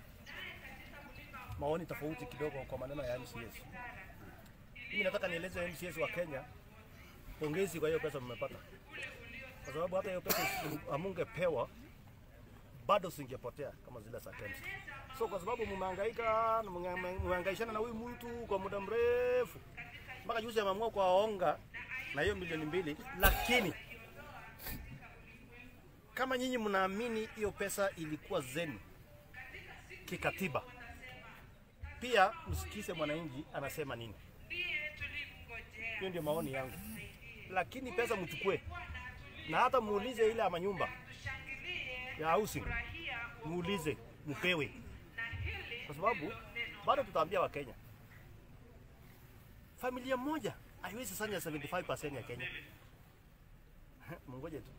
maoni tofauti kidogo kwa maneno ya MCS. Mimi nataka nieleze MCS wa Kenya, pongezi kwa hiyo pesa mmepata, kwa sababu hata hiyo pesa isi- amungepewa bado singepotea kama zile za KEMSA. So kwa sababu mmehangaika na mnge- mmehangaishana na huyu mtu kwa muda mrefu, mpaka juzi ameamua kuwaonga na hiyo milioni mbili, lakini kama nyinyi mnaamini hiyo pesa ilikuwa zenu kikatiba, pia msikize mwananchi anasema nini. Hiyo ndio maoni yangu, lakini pesa mchukue na hata muulize ile ama nyumba ya housing, muulize mpewe, kwa sababu bado tutaambia Wakenya familia moja haiwezi sanya 75% ya Kenya. Mungoje tu.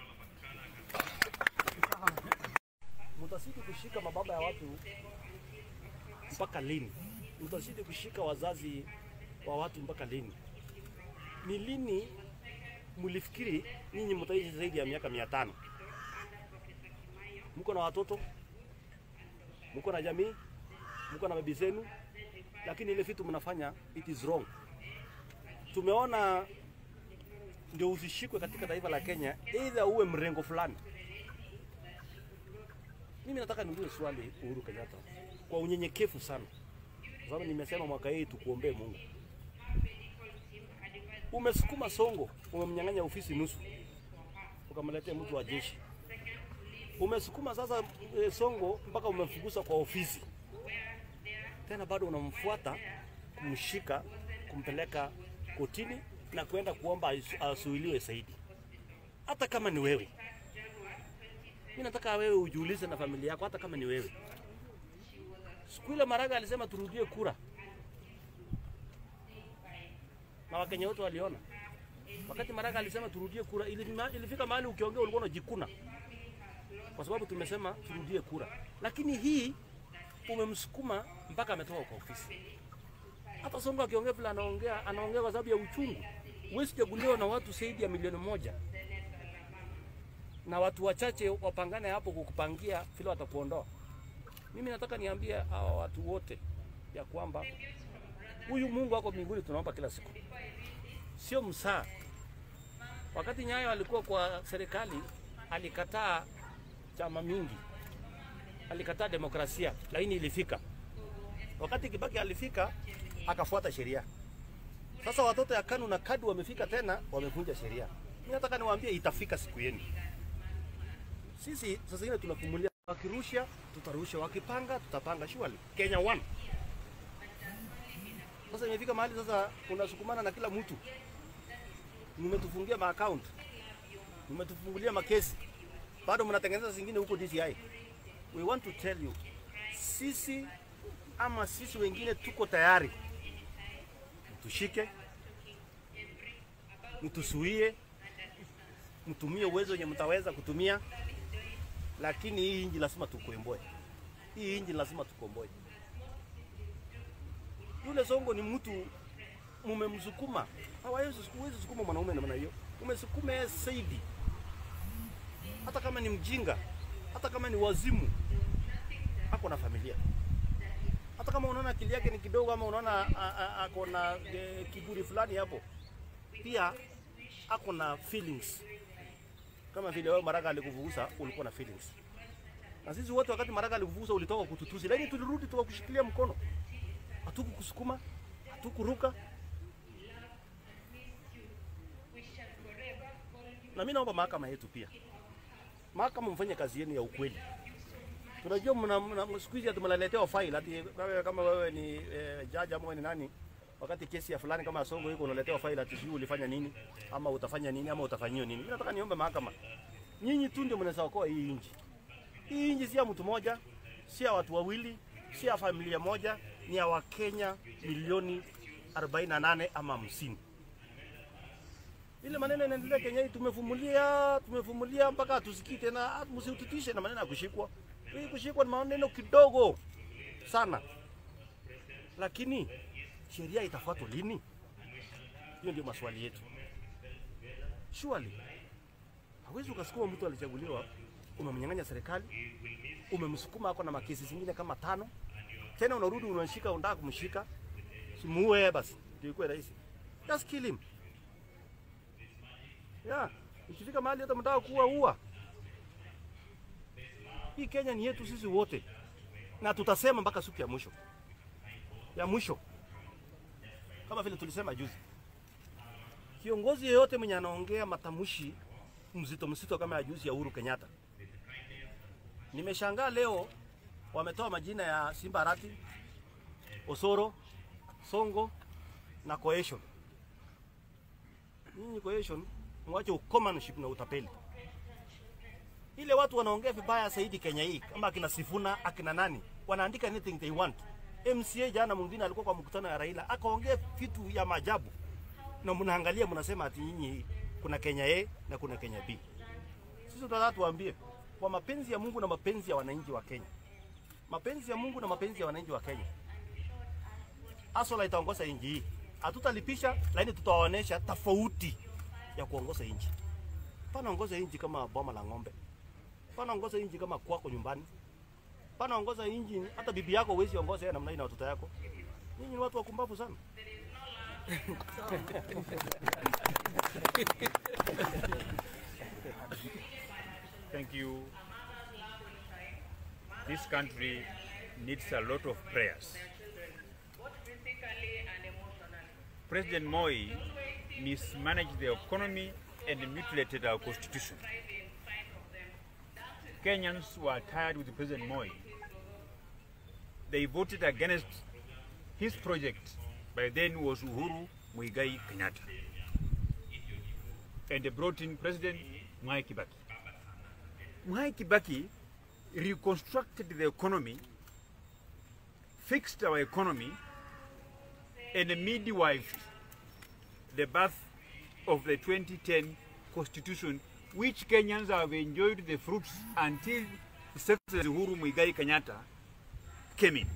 mtazidi kushika mababa ya watu mpaka lini? Mtazidi kushika wazazi wa watu mpaka lini? Ni lini mlifikiri nyinyi mtaishi zaidi ya miaka mia tano? Mko na watoto, mko na jamii, mko na bibi zenu, lakini ile vitu mnafanya it is wrong. Tumeona ndio usishikwe katika taifa la Kenya, either uwe mrengo fulani Mimi nataka niulize swali Uhuru Kenyatta kwa unyenyekevu sana, kwa sababu nimesema mwaka hii tukuombee Mungu. Umesukuma Songo, umemnyang'anya ofisi nusu, ukamletea mtu wa jeshi. Umesukuma sasa e, Songo mpaka umemfukuza kwa ofisi, tena bado unamfuata kumshika, kumpeleka kotini na kwenda kuomba asu- asuiliwe zaidi. Hata kama ni wewe, mimi nataka wewe ujiulize na familia yako, hata kama ni wewe. Siku ile Maraga alisema turudie kura, na Wakenya wote waliona. Wakati Maraga alisema turudie kura, ilima- ilifika mahali ukiongea ulikuwa unajikuna, kwa sababu tumesema turudie kura. Lakini hii umemsukuma mpaka ametoka kwa ofisi. Hata Sonko akiongea vile anaongea, anaongea kwa sababu ya uchungu. Huwezi chaguliwa na watu zaidi ya milioni moja na watu wachache wapangane hapo kukupangia vile watakuondoa. Mimi nataka niambie hawa watu wote ya kwamba huyu Mungu wako mbinguni tunaomba kila siku, sio msaa. Wakati Nyayo alikuwa kwa serikali, alikataa chama mingi, alikataa demokrasia, lakini ilifika. Wakati Kibaki alifika, akafuata sheria. Sasa watoto ya KANU na KADU wamefika tena, wamevunja sheria. Mimi nataka niwaambie, itafika siku yenu. Sisi sasa hivi tunafumulia, wakirusha tutarusha, wakipanga tutapanga. Surely Kenya one. Sasa imefika mahali sasa unasukumana na kila mtu, mmetufungia maaccount, mmetufungulia makesi, bado mnatengeneza zingine huko DCI. We want to tell you, sisi ama sisi wengine tuko tayari, mtushike, mtusuie, mtumie uwezo wenye mtaweza kutumia, lakini hii inji lazima tukomboe. Hii inji lazima tukomboe. Yule Songo ni mtu mumemsukuma, hawawezi huwezi sukuma mwanaume namna hiyo, umesukuma yeye zaidi. Hata kama ni mjinga, hata kama ni wazimu, ako na familia. Hata kama unaona akili yake ni kidogo, ama unaona a- a- ako na e, kiburi fulani hapo, pia ako na feelings kama vile wewe Maraga alikuvugusa ulikuwa na feelings. Na sisi wote wakati Maraga alikuvugusa ulitoka kututusi, lakini tulirudi tukakushikilia mkono, hatukukusukuma, hatukuruka. Na mimi naomba mahakama yetu pia, mahakama mfanye kazi yenu ya ukweli. Tunajua mna, mna siku hizi tumeletewa file ati wewe kama wewe ni eh, jaji ama wewe ni nani, wakati kesi ya fulani kama ya Songo iko unaletewa file ati sijui ulifanya nini ama utafanya nini ama utafanyiwa nini. Mimi nataka niombe mahakama, nyinyi tu ndio mnaweza okoa hii nchi. Hii nchi si ya mtu mmoja, si ya watu wawili, si ya familia moja, ni ya Wakenya milioni 48 ama 50. Ile maneno inaendelea Kenya hii, tumefumulia tumefumulia mpaka hatusikii tena. Ah, Msitutishe na maneno ya kushikwa. Hii kushikwa ni maneno kidogo sana, lakini sheria itafuatwa lini? Hiyo ndio maswali yetu. Surely hawezi ukasukuma mtu alichaguliwa, umemnyang'anya serikali, umemsukuma ako na makesi zingine kama tano, tena unarudi unashika, unataka kumshika, simuue basi, ndio ikuwe rahisi. Just kill him. Yeah, ikifika mahali hata mtaka kuua ua. Hii Kenya ni yetu sisi wote, na tutasema mpaka siku ya mwisho ya mwisho, kama vile tulisema juzi. Kiongozi yeyote mwenye anaongea matamshi mzito mzito kama ya juzi ya Uhuru Kenyatta, nimeshangaa leo wametoa majina ya Simba Arati, Osoro, Songo na Cohesion. Nyinyi Cohesion, mwache ukomanship na utapeli. Ile watu wanaongea vibaya zaidi Kenya hii, kama akina Sifuna akina nani, wanaandika anything they want. MCA jana mwingine alikuwa kwa mkutano ya Raila akaongea vitu ya maajabu, na mnaangalia mnasema ati nyinyi kuna Kenya A na kuna Kenya B. Sisi tunataka tuwaambie kwa mapenzi ya Mungu na mapenzi ya wananchi wa Kenya, mapenzi ya Mungu na mapenzi ya wananchi wa Kenya, Asola itaongoza nchi hii. Hatutalipisha, lakini tutawaonesha tofauti ya kuongoza nchi. Pana ongoza nchi kama boma la ng'ombe, pana ongoza nchi kama kwako nyumbani, pana ongoza nchi hata bibi yako huwezi ongoza yeye namna hii na watoto yako. Nyinyi ni watu wakumbavu sana. Thank you. this country needs a lot of prayers. President Moi mismanaged the economy and mutilated our constitution. Kenyans were tired with President Moi. They voted against his project, by then was Uhuru Muigai Kenyatta. And they brought in President Mwai Kibaki. Mwai Kibaki reconstructed the economy, fixed our economy, and midwifed the birth of the 2010 constitution, which Kenyans have enjoyed the fruits until Secretary Uhuru Muigai Kenyatta came in.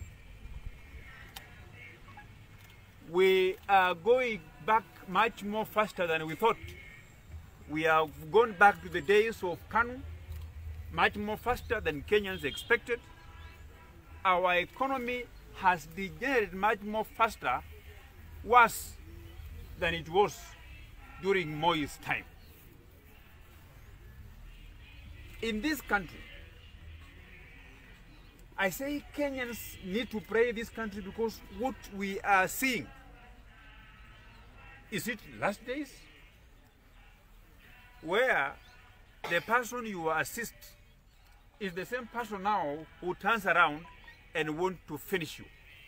We are going back much more faster than we thought. We have gone back to the days of Kanu, much more faster than Kenyans expected. Our economy has degenerated much more faster, worse than it was during Moi's time. In this country, I say Kenyans need to pray this country because what we are seeing is it last days where the person you assist is the same person now who turns around and want to finish you.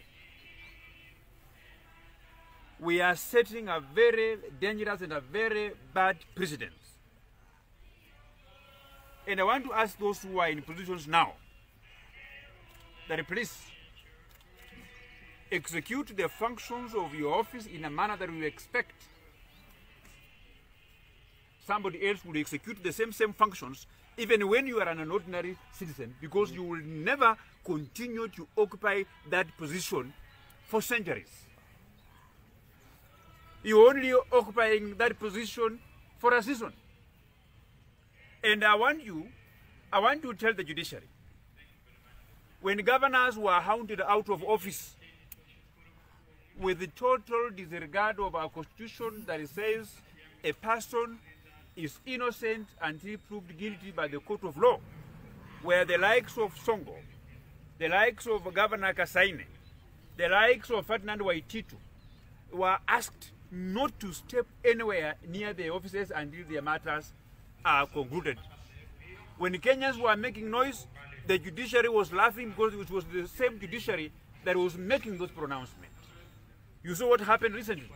We are setting a very dangerous and a very bad precedent. And I want to ask those who are in positions now that please execute the functions of your office in a manner that we expect somebody else will execute the same same functions even when you are an ordinary citizen because you will never continue to occupy that position for centuries you're only occupying that position for a season and i want you i want to tell the judiciary when governors were hounded out of office with the total disregard of our constitution that says a person is innocent until proved guilty by the court of law, where the likes of Songo, the likes of Governor Kasaine, the likes of Ferdinand Waititu were asked not to step anywhere near the offices until their matters are concluded. When Kenyans were making noise, the judiciary was laughing because it was the same judiciary that was making those pronouncements. You saw what happened recently.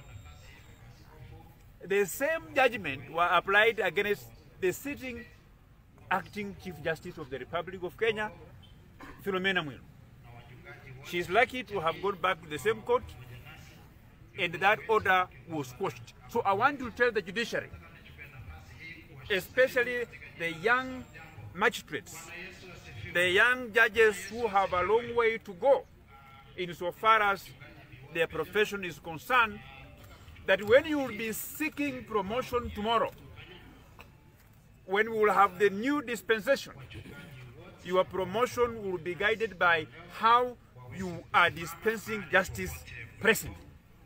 The same judgment were applied against the sitting acting Chief Justice of the Republic of Kenya, Philomena Mwilu. She is lucky to have gone back to the same court and that order was quashed. So I want to tell the judiciary, especially the young magistrates, the young judges who have a long way to go insofar as their profession is concerned, that when you will be seeking promotion tomorrow, when we will have the new dispensation, your promotion will be guided by how you are dispensing justice presently.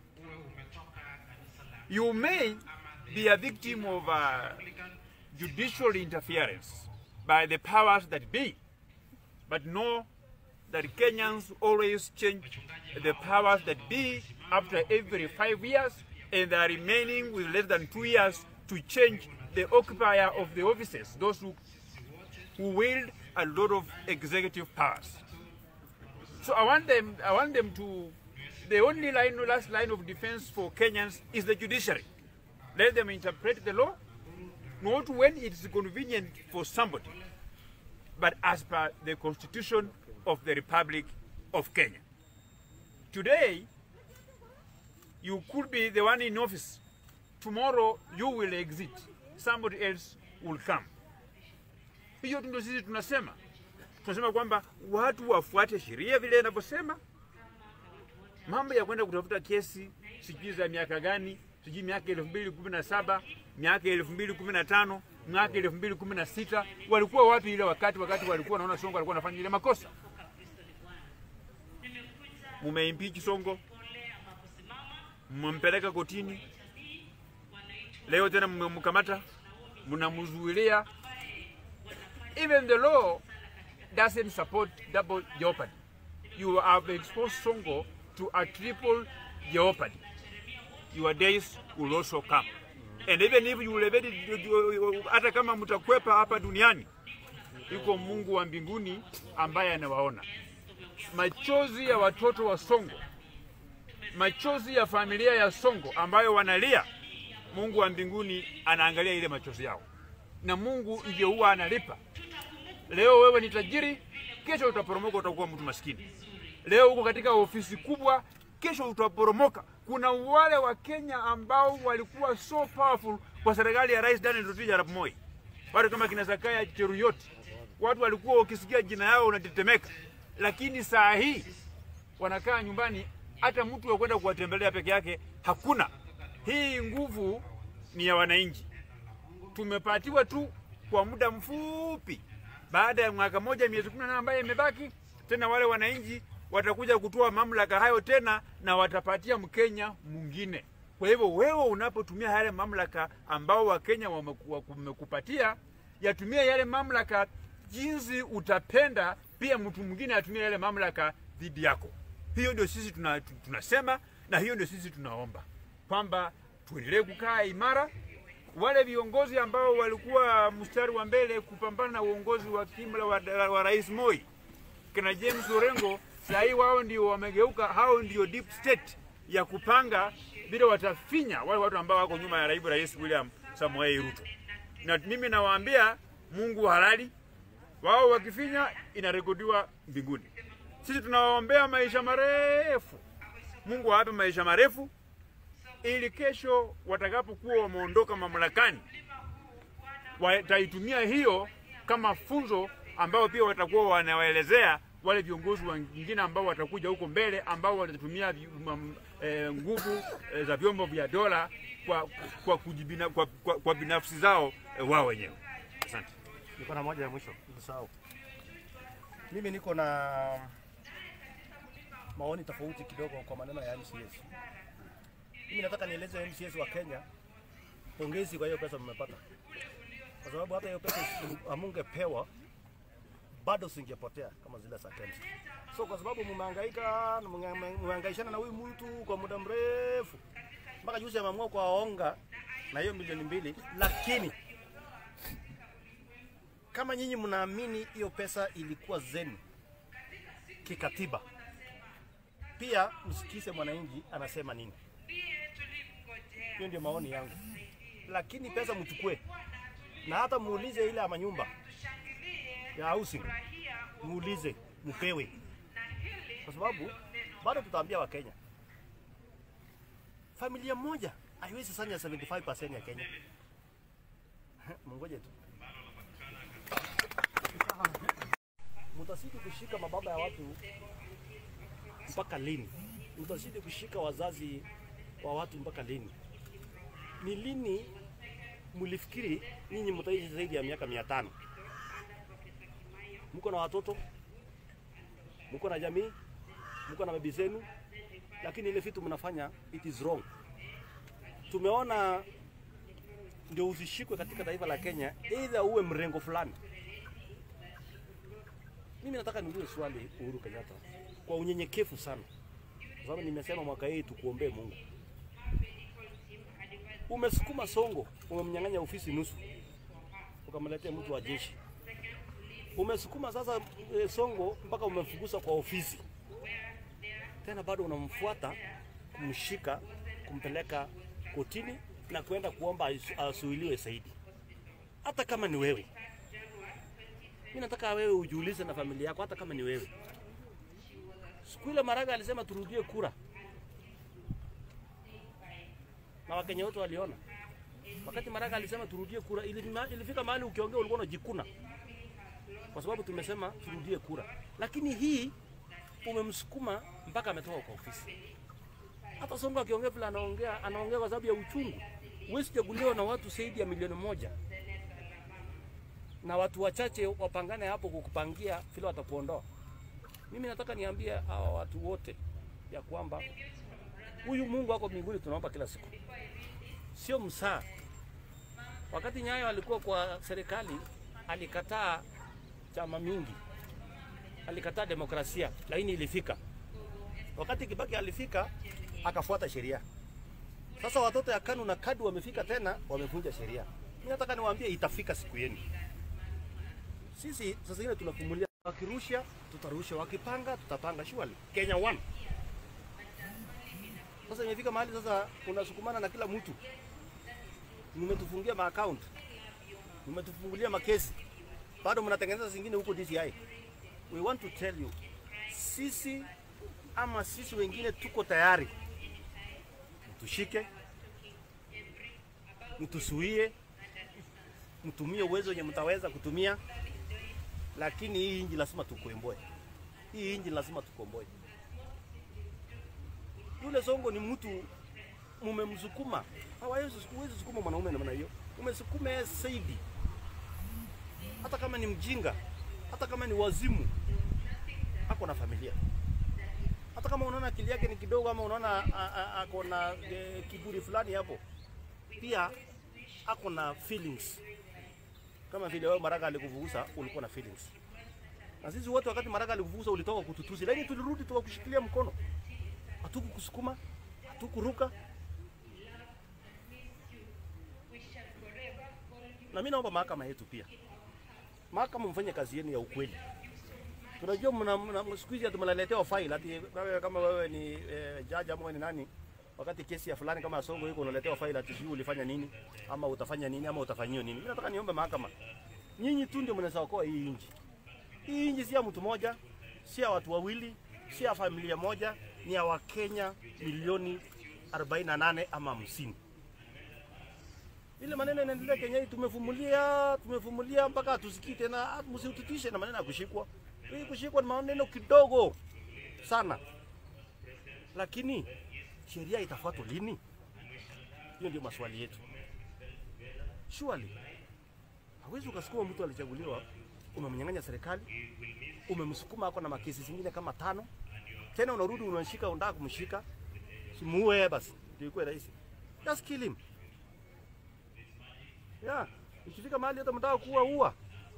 You may be a victim of uh, judicial interference by the powers that be, but know that Kenyans always change the powers that be after every five years, and they are remaining with less than two years to change the occupier of the offices, those who, who wield a lot of executive powers. So I want them, I want them to, the only line, last line of defense for Kenyans is the judiciary. Let them interpret the law, not when it is convenient for somebody, but as per the constitution of the Republic of Kenya. Today, you could be the one in office. Tomorrow, you will exit. Somebody else will come. Hiyo ndio sisi tunasema. Tunasema kwamba watu wafuate sheria vile inavyosema. Mambo ya kwenda kutafuta kesi sijui za miaka gani, sijui miaka elfu mbili kumi na saba, miaka elfu mbili kumi na tano, mwaka elfu mbili kumi na sita walikuwa wapi ile wakati wakati walikuwa wanaona Songo alikuwa anafanya ile makosa? Mumeimpeach Songo, mmempeleka kotini, leo tena mmemkamata, mnamzuilia. Even the law doesn't support double jeopardy. You have exposed Songo to a triple jeopardy. Your days will also come. And even if you will evade it, hata kama mtakwepa hapa duniani, iko Mungu wa mbinguni ambaye anawaona. Machozi ya watoto wa Songo, machozi ya familia ya Songo ambayo wanalia, Mungu wa mbinguni anaangalia ile machozi yao, na Mungu ndio huwa analipa. Leo wewe ni tajiri, kesho utaporomoka, utakuwa mtu maskini. Leo uko katika ofisi kubwa, kesho utaporomoka. Kuna wale wa Kenya ambao walikuwa so powerful kwa serikali ya Rais Daniel Toroitich arap Moi, watu kama kina Zakaya Cheruyot, watu walikuwa ukisikia jina yao unatetemeka, lakini saa hii wanakaa nyumbani, hata mtu wa kwenda kuwatembelea peke yake hakuna. Hii nguvu ni ya wananchi, tumepatiwa tu kwa muda mfupi. Baada ya mwaka moja miezi kumi na nane ambayo imebaki, tena wale wananchi watakuja kutoa mamlaka hayo tena na watapatia Mkenya mwingine. Kwa hivyo wewe unapotumia yale mamlaka ambao Wakenya wameku- wamekupatia, yatumia yale mamlaka jinsi utapenda, pia mtu mwingine atumie yale mamlaka dhidi yako. Hiyo ndio sisi tuna, tunasema na hiyo ndio sisi tunaomba kwamba tuendelee kukaa imara. Wale viongozi ambao walikuwa mstari wa mbele kupambana na uongozi wa kimla wa, wa Rais Moi kina James Orengo, saa hii wao ndio wamegeuka, hao ndio deep state ya kupanga vile watafinya wale watu ambao wako nyuma ya naibu rais William Samoei Ruto. Na mimi nawaambia Mungu halali, wao wakifinya inarekodiwa mbinguni. Sisi tunawaombea maisha marefu, Mungu awape maisha marefu ili kesho watakapokuwa wameondoka mamlakani wataitumia hiyo kama funzo ambao pia watakuwa wanawaelezea wale viongozi wengine ambao watakuja huko mbele ambao watatumia vi- mam- eh, nguvu eh, za vyombo vya dola kwa, kwa, kujibina, kwa, kwa, kwa binafsi zao eh, wao wenyewe. Asante. Niko na moja ya mwisho, nisahau. Mimi niko na maoni tofauti kidogo kwa maneno ya MCS. Mimi nataka nieleze MCS wa Kenya, pongezi kwa hiyo pesa mmepata, kwa sababu hata hiyo pesa isi- hamungepewa bado singepotea kama zile za KEMSA. So kwa sababu mmehangaika na mnge- mmehangaishana na huyu mtu kwa muda mrefu, mpaka juzi ameamua kuwaonga na hiyo milioni mbili, lakini kama nyinyi mnaamini hiyo pesa ilikuwa zenu kikatiba, pia msikize mwananchi anasema nini. Hiyo ndio maoni yangu, lakini pesa mchukue na hata muulize ile ya manyumba ya housing, muulize mpewe, kwa sababu bado tutaambia Wakenya familia moja haiwezi sanya 75% ya Kenya. Mungoje tu. mtazidi kushika mababa ya watu mpaka lini? Mtazidi kushika wazazi wa watu mpaka lini? Ni lini mlifikiri nyinyi mtaishi zaidi ya miaka mia tano? Mko na watoto, mko na jamii, mko na bibi zenu, lakini ile vitu mnafanya it is wrong. Tumeona ndio usishikwe katika taifa la Kenya, either uwe mrengo fulani mimi nataka niulize swali Uhuru Kenyatta kwa unyenyekevu sana, kwa sababu nimesema mwaka hii tukuombee Mungu. Umesukuma Songo, umemnyang'anya ofisi nusu, ukamletea mtu wa jeshi. Umesukuma sasa e, Songo mpaka umemfukuza kwa ofisi, tena bado unamfuata kumshika, kumpeleka kotini na kwenda kuomba asu- asuiliwe zaidi, hata kama ni wewe mimi nataka wewe ujiulize na familia yako, hata kama ni wewe. Siku ile Maraga alisema turudie kura, na Wakenya wote waliona. Wakati Maraga alisema turudie kura, ilima- ilifika mahali ukiongea ulikuwa unajikuna, kwa sababu tumesema turudie kura. Lakini hii umemsukuma mpaka ametoka kwa ofisi. Hata Sonko akiongea vile anaongea, anaongea kwa sababu ya uchungu. Huwezi chaguliwa na watu zaidi ya milioni moja na watu wachache wapangane hapo kukupangia vile watakuondoa. Mimi nataka niambie hawa watu wote ya kwamba huyu Mungu wako mbinguni tunaomba kila siku, sio msaa. Wakati Nyayo alikuwa kwa serikali alikataa chama mingi, alikataa demokrasia, lakini ilifika. Wakati Kibaki alifika, akafuata sheria. Sasa watoto ya KANU na KADU wamefika tena, wamevunja sheria. Mimi nataka niwaambie, itafika siku yenu. Sisi sasa hivi tunafumulia, wakirusha tutarusha, wakipanga tutapanga. Surely Kenya one. Sasa imefika mahali sasa unasukumana na kila mtu, mmetufungia maaccount, mmetufungulia makesi, bado mnatengeneza zingine huko DCI. We want to tell you, sisi ama sisi wengine tuko tayari, mtushike, mtusuie, mtumie uwezo wenye mtaweza kutumia, lakini hii inji lazima tukomboe. Hii inji lazima tukomboe. Yule Songo ni mtu mumemsukuma, hawezi huwezi sukuma mwanaume namna hiyo, umesukuma yeye zaidi, hata kama ni mjinga, hata kama ni wazimu, ako na familia. Hata kama unaona akili yake ni kidogo, ama unaona a- a- ako na e, kiburi fulani hapo, pia ako na feelings, kama vile wewe Maraga alikuvugusa ulikuwa na feelings. Na sisi wote wakati Maraga alikuvugusa ulitoka kututusi, lakini tulirudi tukakushikilia mkono, hatukukusukuma, hatukuruka. Na mimi naomba mahakama yetu pia, mahakama mfanye kazi yenu ya ukweli. Tunajua mna, mna siku hizi tumeletewa file ati wewe kama wewe ni eh, jaji ama wewe ni nani, wakati kesi ya fulani kama Songo iko unaletewa file ati sijui ulifanya nini ama utafanya nini ama utafanyiwa nini. Mimi nataka niombe mahakama, nyinyi tu ndio mnaweza okoa hii nchi. Hii nchi si ya mtu mmoja, si ya watu wawili, si ya familia moja, ni ya Wakenya milioni 48 ama 50. Ile maneno inaendelea Kenya hii, tumefumulia tumefumulia mpaka hatusikii tena, msiututishe na maneno ya kushikwa. Hii kushikwa ni maneno kidogo sana, lakini sheria itafuatwa lini? Hiyo ndio maswali yetu. Surely hawezi ukasukuma mtu alichaguliwa, umemnyang'anya serikali, umemsukuma ako na makesi zingine kama tano, tena unarudi unashika, unataka kumshika, simuue basi, ndio ikuwe rahisi. Just kill him. Yeah, ikifika mahali hata mtaka kuua ua.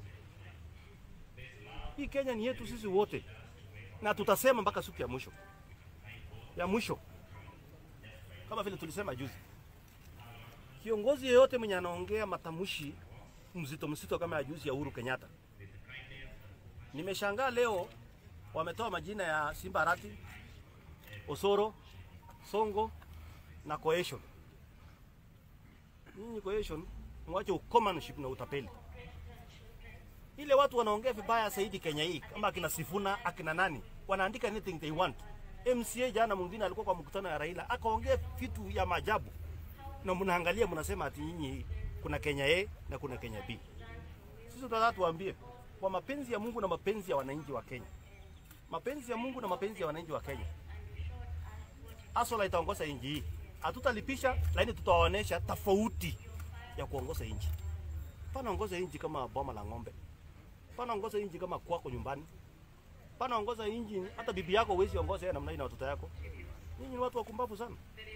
Hii Kenya ni yetu sisi wote, na tutasema mpaka siku ya mwisho ya mwisho, kama vile tulisema juzi. Kiongozi yeyote mwenye anaongea matamshi mzito mzito kama ya juzi ya Uhuru Kenyatta, nimeshangaa leo wametoa majina ya Simba Arati, Osoro, Songo na Cohesion. Nyinyi Cohesion, mwache ukomanship na utapeli. Ile watu wanaongea vibaya zaidi Kenya hii, kama akina Sifuna, akina nani, wanaandika anything they want. MCA jana mwingine alikuwa kwa mkutano ya Raila akaongea vitu ya maajabu, na mnaangalia mnasema ati nyinyi kuna Kenya A na kuna Kenya B. Sisi tunataka tuambie kwa mapenzi ya Mungu na mapenzi ya wananchi wa Kenya, mapenzi ya Mungu na mapenzi ya wananchi wa Kenya, Asola itaongoza nchi hii. Hatutalipisha, lakini tutawaonesha tofauti ya kuongoza nchi. Panaongoza nchi kama boma la ng'ombe, panaongoza nchi kama kwako nyumbani, panaongoza nchi hata bibi yako huwezi ongoza yeye namna hii na watoto yako. Nyinyi ni watu wakumbavu sana.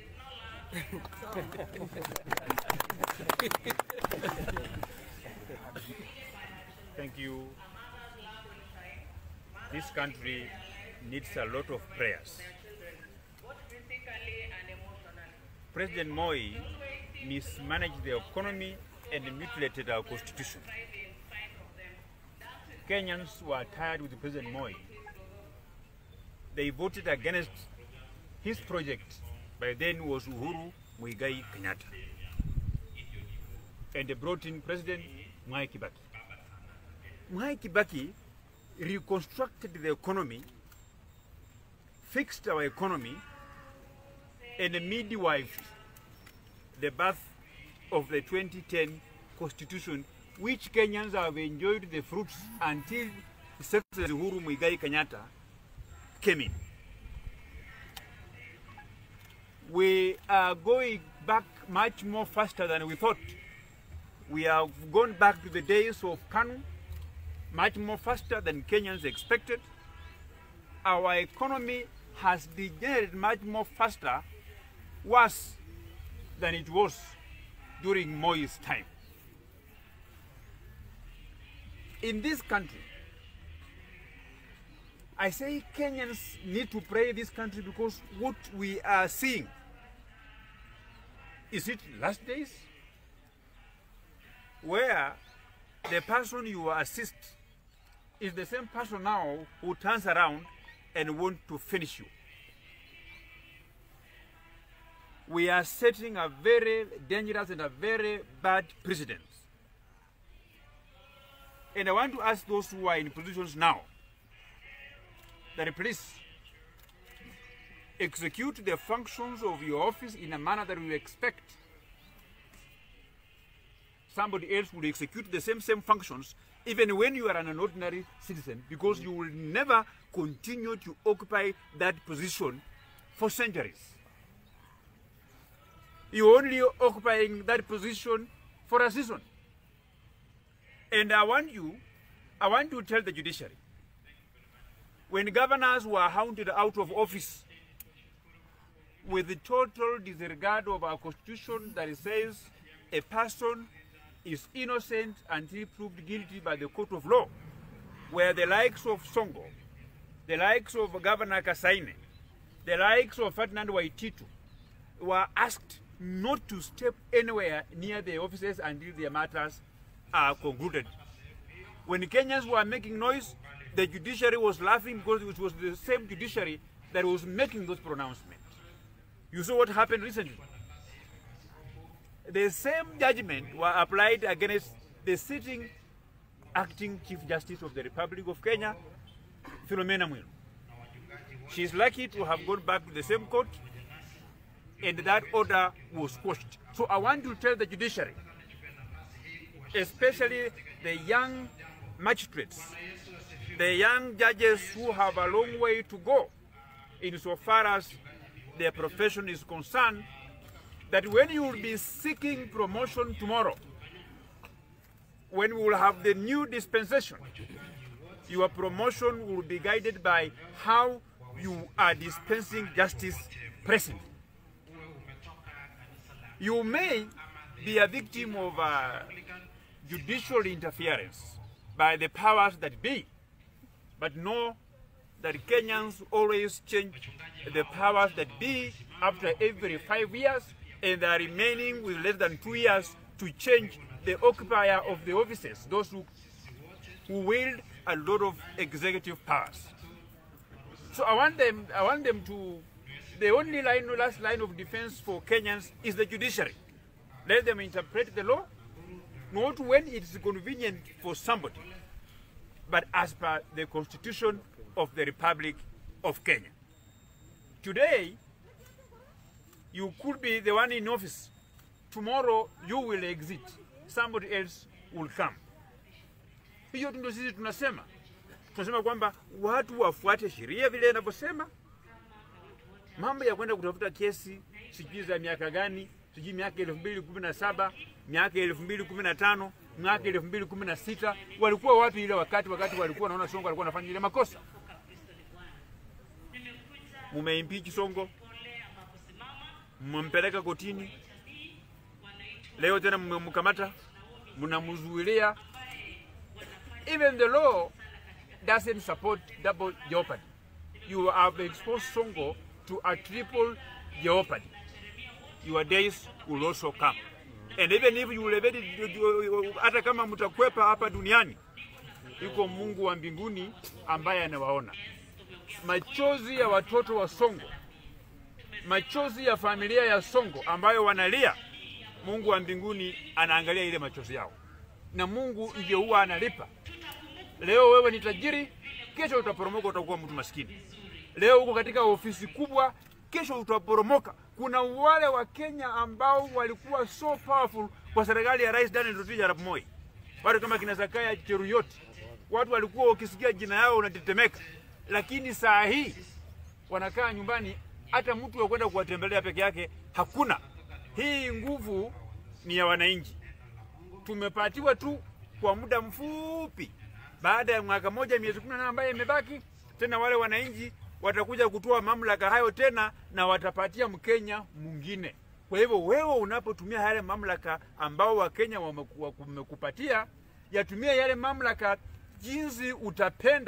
Thank you. This country needs a lot of prayers. President Moi mismanaged the economy and mutilated our constitution. Kenyans were tired with President Moi. They voted against his project, by then was Uhuru Muigai Kenyatta. And they brought in President Mwai Kibaki. Mwai Kibaki reconstructed the economy, fixed our economy, and midwifed the birth of the 2010 constitution, which Kenyans have enjoyed the fruits until His Excellency Uhuru Muigai Kenyatta came in. We are going back much more faster than we thought. We have gone back to the days of Kanu, much more faster than Kenyans expected. Our economy has degenerated much more faster, worse than it was during Moi's time. In this country, I say Kenyans need to pray this country because what we are seeing is it last days where the person you assist is the same person now who turns around and want to finish you. We are setting a very dangerous and a very bad precedent. And I want to ask those who are in positions now that please execute the functions of your office in a manner that we expect somebody else will execute the same same functions even when you are an ordinary citizen because you will never continue to occupy that position for centuries you're only occupying that position for a season and i want you i want to tell the judiciary when governors were hounded out of office with the total disregard of our constitution that says a person is innocent until proved guilty by the court of law, where the likes of Songo, the likes of Governor Kasaine, the likes of Ferdinand Waititu were asked not to step anywhere near the offices until their matters are concluded. When Kenyans were making noise, the judiciary was laughing because it was the same judiciary that was making those pronouncements. You saw what happened recently. The same judgment were applied against the sitting acting Chief Justice of the Republic of Kenya, Philomena Mwilu. She is lucky to have gone back to the same court and that order was quashed. So I want to tell the judiciary, especially the young magistrates, the young judges who have a long way to go insofar as their profession is concerned, that when you will be seeking promotion tomorrow, when we will have the new dispensation, your promotion will be guided by how you are dispensing justice presently. You may be a victim of uh, judicial interference by the powers that be, but know that Kenyans always change the powers that be after every five years, and they are remaining with less than two years to change the occupier of the offices, those who, who wield a lot of executive powers. So I want them, I want them to, the only line, last line of defense for Kenyans is the judiciary. Let them interpret the law, not when it is convenient for somebody, but as per the constitution of the Republic of Kenya. Today, you could be the one in office. Tomorrow, you will exit. Somebody else will come. Hiyo ndio sisi tunasema. Tunasema kwamba watu wafuate sheria vile inavyosema. Mambo ya kwenda kutafuta kesi sijui za miaka gani, sijui miaka elfu mbili kumi na saba, miaka elfu mbili kumi na tano, miaka elfu mbili kumi na sita walikuwa wapi ile wakati wakati walikuwa naona Songo alikuwa anafanya ile makosa? Mumeimpeach Songo, mmempeleka kotini, leo tena mmemkamata, mnamzuilia. Even the law doesn't support double jeopardy. You have exposed Songo to a triple jeopardy. Your days will also come. And even if you will evade, hata kama mtakwepa hapa duniani, yuko Mungu wa mbinguni ambaye anawaona. Machozi ya watoto wa Songo, machozi ya familia ya Songo ambayo wanalia, Mungu wa mbinguni anaangalia ile machozi yao, na Mungu ndiye huwa analipa. Leo wewe ni tajiri, kesho utaporomoka, utakuwa mtu maskini. Leo uko katika ofisi kubwa, kesho utaporomoka. Kuna wale wa Kenya ambao walikuwa so powerful kwa serikali ya Rais Daniel Toroitich arap Moi, watu kama kina Zakaya Cheruyot, watu walikuwa ukisikia jina yao unatetemeka, lakini saa hii wanakaa nyumbani, hata mtu wa kwenda kuwatembelea peke yake hakuna. Hii nguvu ni ya wananchi, tumepatiwa tu kwa muda mfupi. Baada ya mwaka moja miezi kumi na nane ambayo imebaki, tena wale wananchi watakuja kutoa mamlaka hayo tena na watapatia Mkenya mwingine. Kwa hivyo wewe unapotumia yale mamlaka ambao Wakenya wamekupatia, yatumie yale mamlaka jinsi utapenda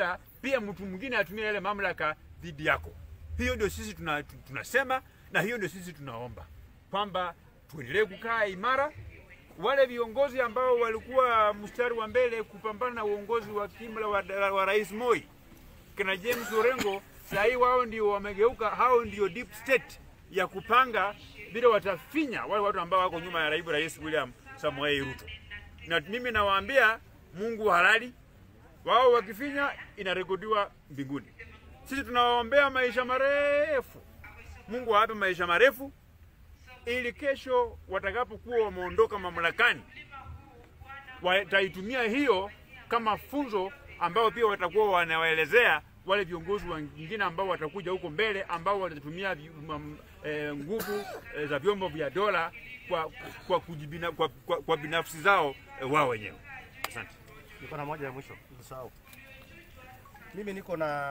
pia mtu mwingine atumie yale mamlaka dhidi yako. Hiyo ndio sisi tuna, tunasema na hiyo ndio sisi tunaomba kwamba tuendelee kukaa imara. Wale viongozi ambao walikuwa mstari wa mbele kupambana na uongozi wa kimla wa, wa Rais Moi kina James Orengo, saa hii wao ndio wamegeuka, hao ndio deep state ya kupanga vile watafinya wale watu ambao wako nyuma ya naibu rais William Samoei Ruto. Na mimi nawaambia Mungu halali, wao wakifinya inarekodiwa mbinguni. Sisi tunawaombea maisha marefu, Mungu awape maisha marefu ili kesho watakapokuwa wameondoka mamlakani wataitumia hiyo kama funzo ambao pia watakuwa wanawaelezea wale viongozi wengine ambao watakuja huko mbele ambao watatumia vi- mam- eh, nguvu eh, za vyombo vya dola kwa, kwa, kujibina, kwa, kwa, kwa binafsi zao eh, wao wenyewe. Asante. Niko na moja ya mwisho, usahau. Mimi niko na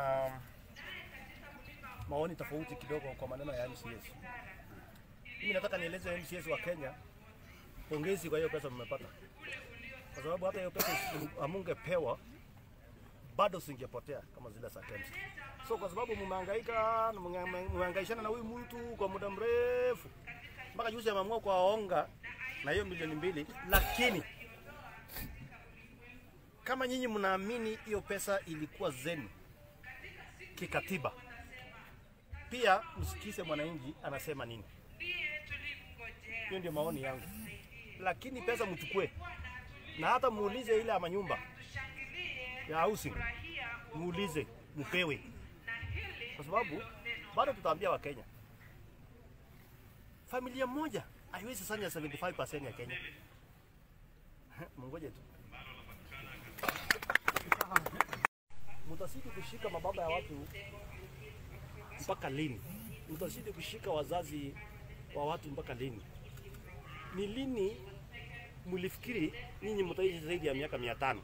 maoni tofauti kidogo kwa maneno ya MCS. Mimi nataka nieleze MCS wa Kenya, pongezi kwa hiyo pesa mmepata, kwa sababu hata hiyo pesa isi- hamungepewa bado singepotea kama zile za KEMSA. So kwa sababu mmehangaika na mnge- mmehangaishana na huyu mtu kwa muda mrefu, mpaka juzi ameamua kuwaonga na hiyo milioni mbili, lakini kama nyinyi mnaamini hiyo pesa ilikuwa zenu kikatiba, pia msikize mwananchi anasema nini. Hiyo ndio maoni yangu, lakini pesa mchukue na hata muulize ile ya manyumba ya housing, muulize mpewe, kwa sababu bado tutaambia Wakenya familia moja haiwezi sanya 75% ya Kenya. Mungoje tu. mtazidi kushika mababa ya watu mpaka lini? Mtazidi kushika wazazi wa watu mpaka lini? Ni lini mlifikiri nyinyi mtaishi zaidi ya miaka mia tano?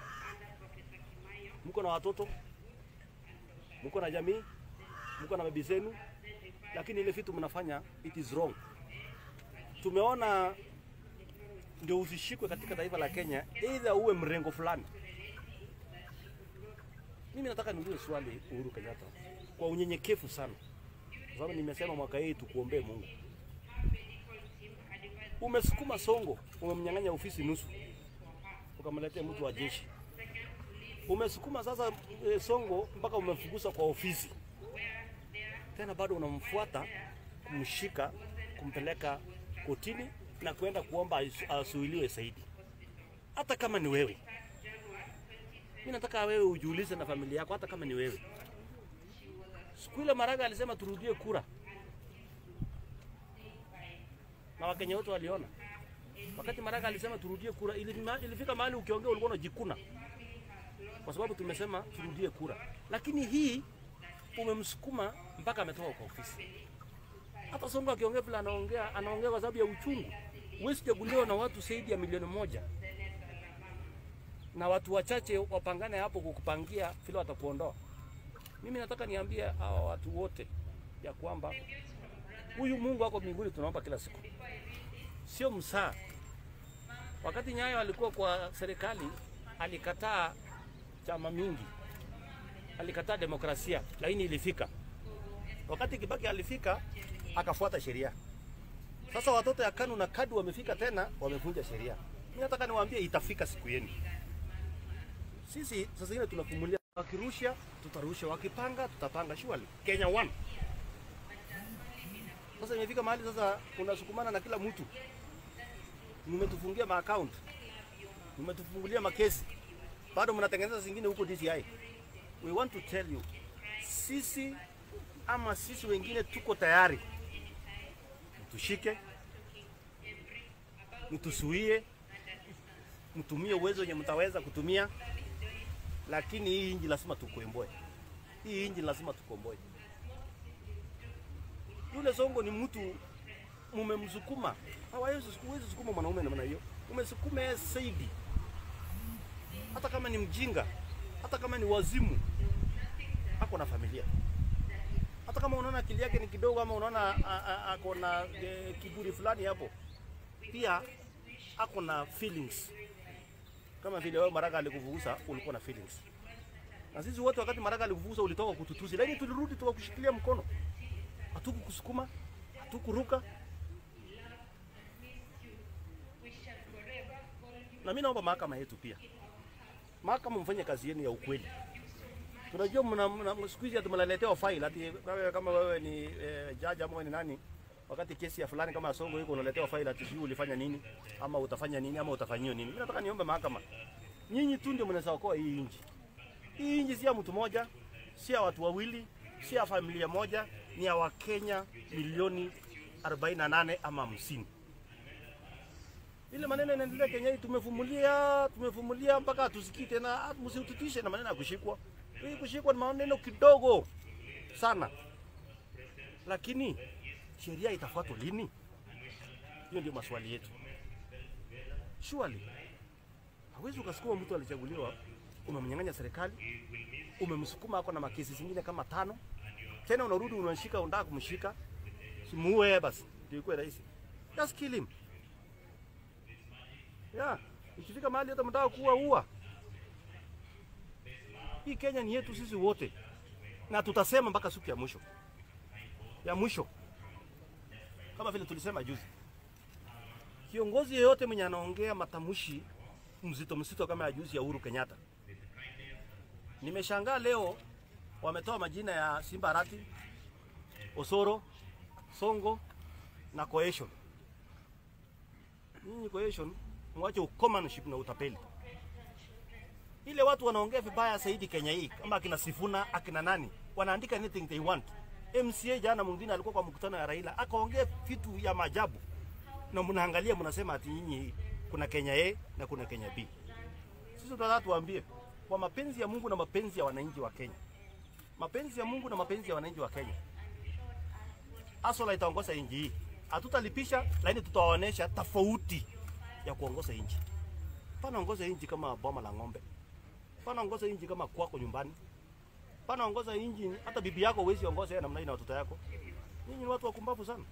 Mko na watoto, mko na jamii, mko na bibi zenu, lakini ile vitu mnafanya it is wrong. Tumeona ndio usishikwe katika taifa la Kenya, either uwe mrengo fulani mimi nataka niulize swali Uhuru Kenyatta kwa unyenyekevu sana, kwa sababu nimesema mwaka hii tukuombee Mungu. Umesukuma Songo, umemnyang'anya ofisi nusu, ukamletea mtu wa jeshi. Umesukuma sasa e, Songo mpaka umemfukuza kwa ofisi, tena bado unamfuata kumshika, kumpeleka kotini na kwenda kuomba asu- asuiliwe zaidi, hata kama ni wewe mimi nataka wewe ujiulize na familia yako, hata kama ni wewe. Siku ile Maraga alisema turudie kura, na Wakenya wote waliona. Wakati Maraga alisema turudie kura, ilifima- ilifika mahali ukiongea ulikuwa unajikuna, kwa sababu tumesema turudie kura, lakini hii umemsukuma mpaka ametoka kwa ofisi. Hata Sonko akiongea vile anaongea, anaongea kwa sababu ya uchungu. Huwezi chaguliwa na watu zaidi ya milioni moja na watu wachache wapangane hapo kukupangia vile watakuondoa. Mimi nataka niambie hawa watu wote ya kwamba huyu Mungu ako mbinguni, tunaomba kila siku, sio msaa. Wakati Nyayo alikuwa kwa serikali, alikataa chama mingi, alikataa demokrasia, lakini ilifika. Wakati Kibaki alifika, akafuata sheria. Sasa watoto ya KANU na KADU wamefika tena, wamevunja sheria. Mimi nataka niwaambie, itafika siku yenu. Sisi sasa hivi tunapumulia, wakirusha tutarusha, wakipanga tutapanga, surely Kenya one. Sasa imefika mahali sasa unasukumana na kila mtu, mmetufungia maaccount, mmetufungulia makesi, bado mnatengeneza zingine huko DCI. We want to tell you, sisi ama sisi wengine tuko tayari, mtushike, mtusuie, mtumie uwezo wenye mtaweza kutumia lakini hii inji lazima tukomboe. Hii inji lazima tukomboe. Yule Songo ni mtu mumemsukuma, hawezi huwezi sukuma mwanaume namna hiyo, umesukuma yeye zaidi, hata kama ni mjinga, hata kama ni wazimu, ako na familia. Hata kama unaona akili yake ni kidogo, ama unaona a- a- ako na e, kiburi fulani hapo, pia ako na feelings kama vile wewe Maraga alikuvugusa ulikuwa na feelings. Na sisi wote wakati Maraga alikufukuza ulitoka kututusi, lakini tulirudi tukakushikilia mkono, hatukukusukuma, hatukuruka. Na mimi naomba mahakama yetu pia, mahakama mfanye kazi yenu ya ukweli. Tunajua mna, mna siku hizi tumeletewa file ati wewe kama wewe ni eh, jaji ama wewe ni nani, wakati kesi ya fulani kama Songo iko unaletewa file ati sijui ulifanya nini ama utafanya nini ama utafanyiwa nini. Mimi nataka niombe mahakama, nyinyi tu ndio mnaweza okoa hii nchi. Hii nchi si ya mtu mmoja, si ya watu wawili, si ya familia moja, ni ya Wakenya milioni 48 ama 50. Ile maneno inaendelea Kenya hii, tumevumilia tumevumilia mpaka hatusikii tena. ah, Msiututishe na maneno ya kushikwa. Hii kushikwa ni maneno kidogo sana, lakini sheria itafuatwa lini? Hiyo ndio maswali yetu. Surely hawezi ukasukuma mtu alichaguliwa, umemnyang'anya serikali, umemsukuma ako na makesi zingine kama tano, tena unarudi unashika, unataka kumshika, simuue basi, ndio ikuwe rahisi. Just kill him. Yeah, ikifika mahali hata mtaka kuua ua. Hii Kenya ni yetu sisi wote, na tutasema mpaka siku ya mwisho ya mwisho, kama vile tulisema juzi. Kiongozi yeyote mwenye anaongea matamshi mzito mzito kama ya juzi ya Uhuru Kenyatta, nimeshangaa leo wametoa majina ya Simba Arati, Osoro, Songo na Cohesion. Nyinyi Cohesion mwache ukomanship na utapeli. Ile watu wanaongea vibaya zaidi Kenya hii, kama akina Sifuna akina nani, wanaandika anything they want. MCA jana mwingine alikuwa kwa mkutano ya Raila akaongea vitu ya maajabu, na mnaangalia mnasema ati nyinyi kuna Kenya A na kuna Kenya B. Sisi tunataka tuambie kwa mapenzi ya Mungu na mapenzi ya wananchi wa Kenya, mapenzi ya Mungu na mapenzi ya wananchi wa Kenya, Asola itaongoza nchi hii. Hatutalipisha, lakini tutawaonesha tofauti ya kuongoza nchi. Pana ongoza nchi kama boma la ng'ombe, pana ongoza nchi kama kwako nyumbani, pana ongoza nchi hata bibi yako huwezi ongoza yeye namna hii na watoto yako. Nyinyi ni watu wakumbavu sana.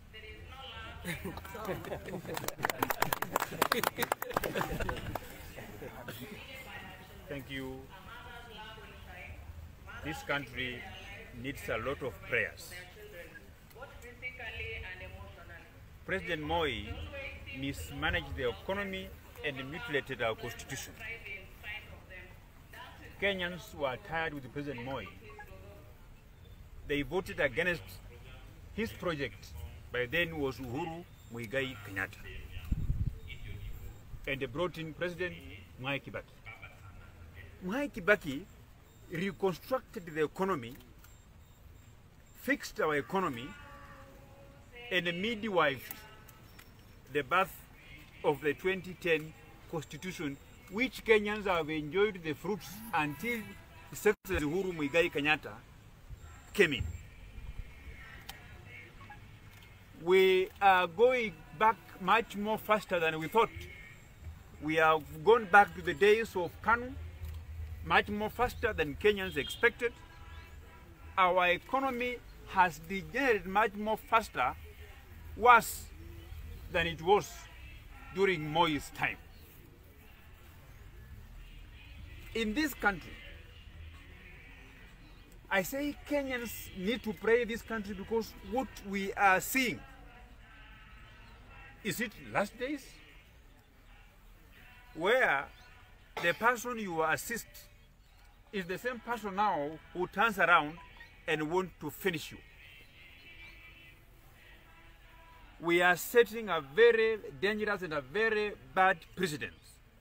Thank you. This country needs a lot of prayers. President Moi mismanaged the economy and mutilated our constitution. Kenyans were tired with President Moi. They voted against his project, by then was Uhuru Muigai Kenyatta. And they brought in President Mwai Kibaki. Mwai Kibaki reconstructed the economy, fixed our economy, and midwifed the birth of the 2010 constitution, which Kenyans have enjoyed the fruits until His Excellency Uhuru Muigai Kenyatta came in. We are going back much more faster than we thought. We have gone back to the days of Kanu, much more faster than Kenyans expected. Our economy has degenerated much more faster, worse than it was during Moi's time. In this country, I say Kenyans need to pray this country because what we are seeing is it last days where the person you assist is the same person now who turns around and want to finish you. We are setting a very dangerous and a very bad precedent.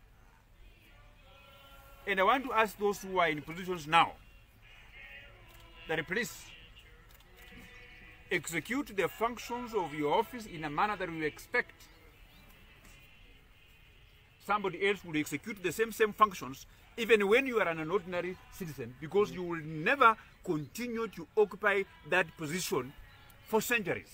And I want to ask those who are in positions now that please execute the functions of your office in a manner that we expect somebody else will execute the same same functions even when you are an ordinary citizen because you will never continue to occupy that position for centuries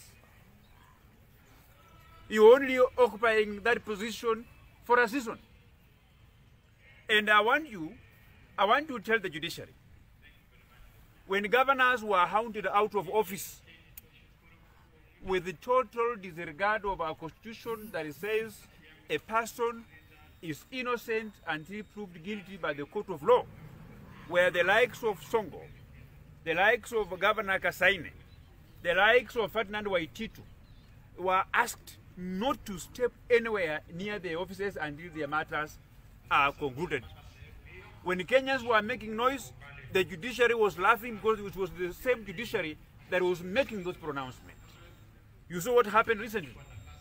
you're only occupying that position for a season and i want you i want to tell the judiciary when governors were hounded out of office with the total disregard of our constitution that says a person is innocent until proved guilty by the court of law. where the likes of Songo, the likes of Governor Kasaine, the likes of Ferdinand Waititu were asked not to step anywhere near the offices until their matters are concluded. When Kenyans were making noise, the judiciary was laughing because it was the same judiciary that was making those pronouncements. You saw what happened recently.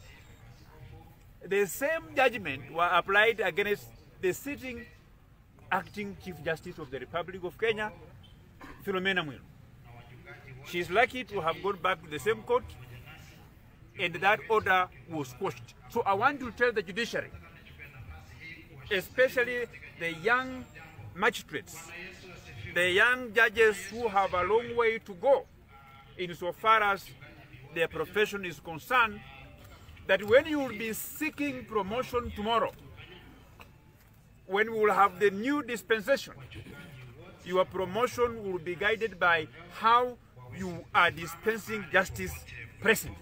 The same judgment were applied against the sitting acting Chief Justice of the Republic of Kenya, Philomena Mwilu. She is lucky to have gone back to the same court and that order was quashed. So I want to tell the judiciary, especially the young magistrates, the young judges who have a long way to go insofar as their profession is concerned, that when you will be seeking promotion tomorrow, when we will have the new dispensation, your promotion will be guided by how you are dispensing justice presently.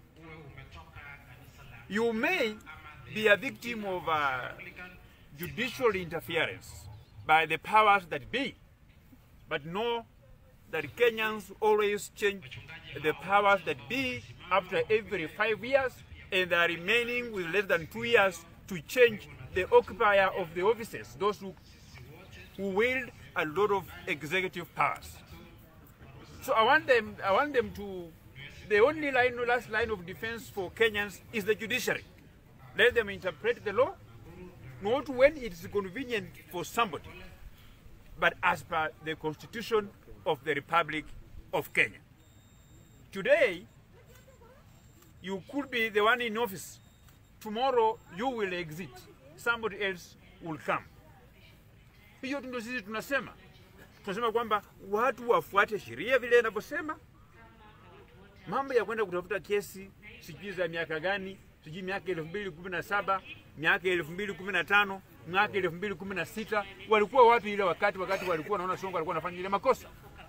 You may be a victim of uh, judicial interference by the powers that be, but know that Kenyans always change the powers that be after every five years, and they are remaining with less than two years to change the occupier of the offices, those who, who wield a lot of executive powers. So I want them, I want them to, the only line, last line of defense for Kenyans is the judiciary. Let them interpret the law, not when it is convenient for somebody, but as per the constitution of the Republic of Kenya. Today, you could be the one in office. Tomorrow, you will exit. Somebody else will come. Hiyo ndio sisi tunasema. Tunasema kwamba watu wafuate sheria vile inavyosema. Mambo ya kwenda kutafuta kesi sijui za miaka gani, sijui miaka elfu mbili kumi na saba miaka elfu mbili kumi na tano miaka elfu mbili kumi na sita walikuwa wapi ile wakati wakati walikuwa naona Songo alikuwa anafanya ile makosa?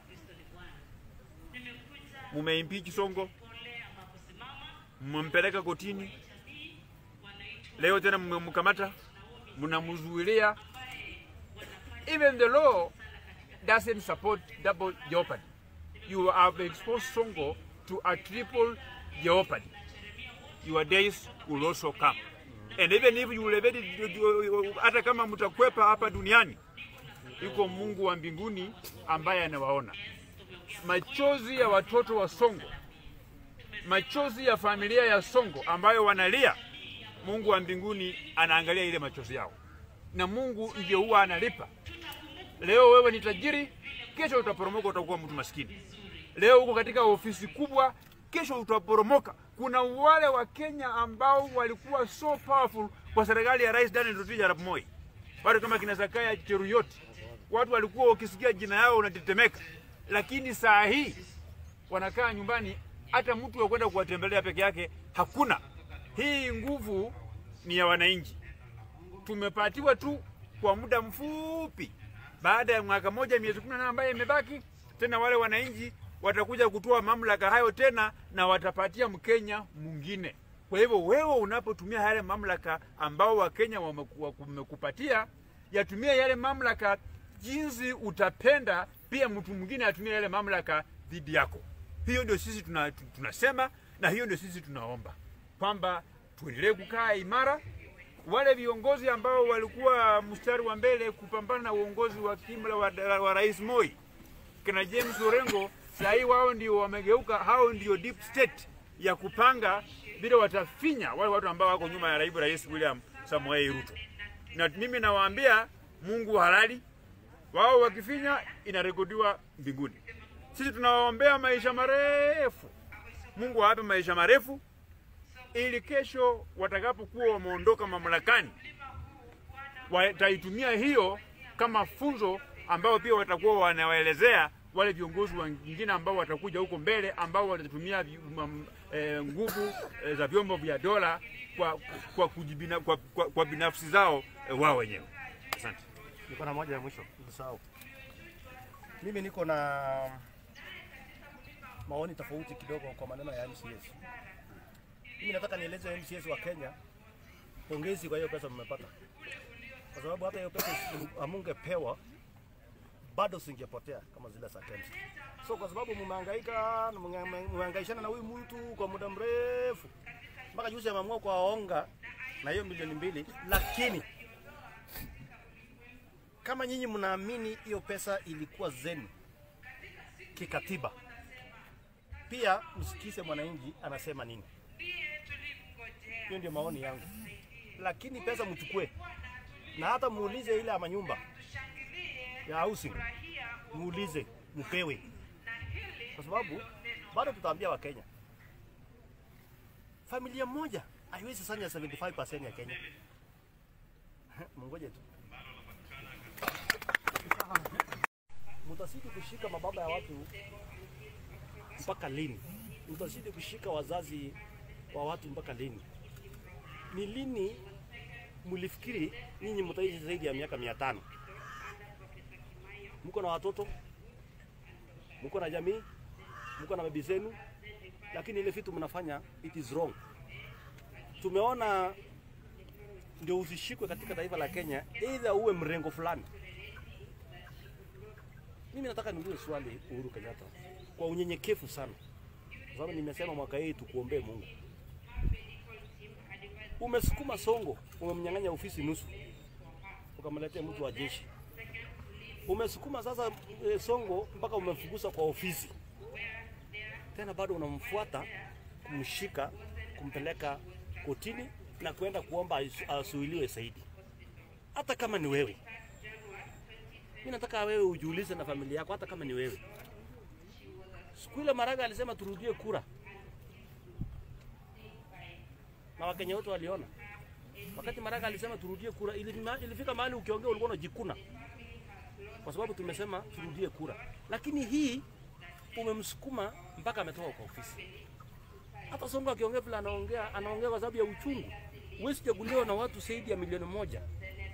Mumeimpeach Songo, mmempeleka kotini, leo tena mmemkamata, mnamzuilia. Even the law doesn't support double jeopardy. You have exposed Songo to a triple jeopardy. Your days will also come. And even if you will evade it, hata kama mtakwepa hapa duniani, yuko Mungu wa mbinguni ambaye anawaona. Machozi ya watoto wa Songo, machozi ya familia ya Songo ambayo wanalia, Mungu wa mbinguni anaangalia ile machozi yao, na Mungu ndiye huwa analipa. Leo wewe ni tajiri, kesho utaporomoka, utakuwa mtu maskini. Leo uko katika ofisi kubwa, kesho utaporomoka. Kuna wale wa Kenya ambao walikuwa so powerful kwa serikali ya Rais Daniel Toroitich arap Moi, watu kama kina Zakaya Cheruyot, watu walikuwa ukisikia jina yao unatetemeka, lakini saa hii wanakaa nyumbani, hata mtu wa kwenda kuwatembelea peke yake hakuna. Hii nguvu ni ya wananchi, tumepatiwa tu kwa muda mfupi. Baada ya mwaka moja miezi kumi na nane ambayo imebaki, tena wale wananchi watakuja kutoa mamlaka hayo tena na watapatia Mkenya mwingine. Kwa hivyo wewe unapotumia yale mamlaka ambao Wakenya wameku- wamekupatia, yatumie yale mamlaka jinsi utapenda, pia mtu mwingine atumie yale mamlaka dhidi yako. Hiyo ndio sisi tuna, tunasema na hiyo ndio sisi tunaomba kwamba tuendelee kukaa imara. Wale viongozi ambao walikuwa mstari wa mbele kupambana na uongozi wa kimla wa, wa Rais Moi kina James Orengo, saa hii wao ndio wamegeuka, hao ndio deep state ya kupanga vile watafinya wale watu ambao wako nyuma ya naibu rais William Samoei Ruto. Na mimi nawaambia Mungu halali, wao wakifinya inarekodiwa mbinguni. Sisi tunawaombea maisha marefu, Mungu awape maisha marefu ili kesho watakapokuwa wameondoka mamlakani wataitumia hiyo kama funzo ambao pia watakuwa wanawaelezea wale viongozi wengine ambao watakuja huko mbele ambao watatumia vi- mam- eh, nguvu eh, za vyombo vya dola kwa, kwa, kujibina, kwa, kwa, kwa binafsi zao eh, wao wenyewe. Asante. Niko na moja ya mwisho, usahau. Mimi niko na maoni tofauti kidogo kwa maneno ya MCS. Mimi nataka nieleze MCS wa Kenya, pongezi kwa hiyo pesa mmepata, kwa sababu hata hiyo pesa isi- amungepewa bado singepotea kama zile za KEMSA. So kwa sababu mmehangaika na mnge- mmehangaishana na huyu mtu kwa muda mrefu mpaka juzi ameamua kuwaonga na hiyo milioni mbili, lakini kama nyinyi mnaamini hiyo pesa ilikuwa zenu kikatiba, pia msikize mwananchi anasema nini. Hiyo ndio maoni yangu, lakini pesa mchukue na hata muulize ile ama nyumba ya housing, muulize mpewe, kwa sababu bado tutaambia Wakenya familia moja haiwezi sanya 75% ya Kenya. Mungoje tu. Mtazidi kushika mababa ya watu mpaka lini? Mtazidi kushika wazazi wa watu mpaka lini? Ni lini mlifikiri nyinyi mtaishi zaidi ya miaka mia tano? Mko na watoto, mko na jamii, mko na bibi zenu, lakini ile vitu mnafanya it is wrong. Tumeona ndio usishikwe katika taifa la Kenya, either uwe mrengo fulani. Mimi nataka niulize swali Uhuru Kenyatta kwa unyenyekevu sana, kwa sababu nimesema mwaka hii tukuombee Mungu. Umesukuma Songo, umemnyang'anya ofisi nusu, ukamletea mtu wa jeshi. Umesukuma sasa e, Songo mpaka umemfukuza kwa ofisi, tena bado unamfuata kumshika, kumpeleka kotini na kwenda kuomba asu- asuiliwe zaidi, hata kama ni wewe. Mimi nataka wewe ujiulize na familia yako, hata kama ni wewe. Siku ile Maraga alisema turudie kura, na Wakenya wote waliona. Wakati Maraga alisema turudie kura, ilima- ilifika mahali ukiongea ulikuwa unajikuna, kwa sababu tumesema turudie kura. Lakini hii umemsukuma mpaka ametoka kwa ofisi. Hata Sonko akiongea vile anaongea, anaongea kwa sababu ya uchungu. Huwezi chaguliwa na watu zaidi ya milioni moja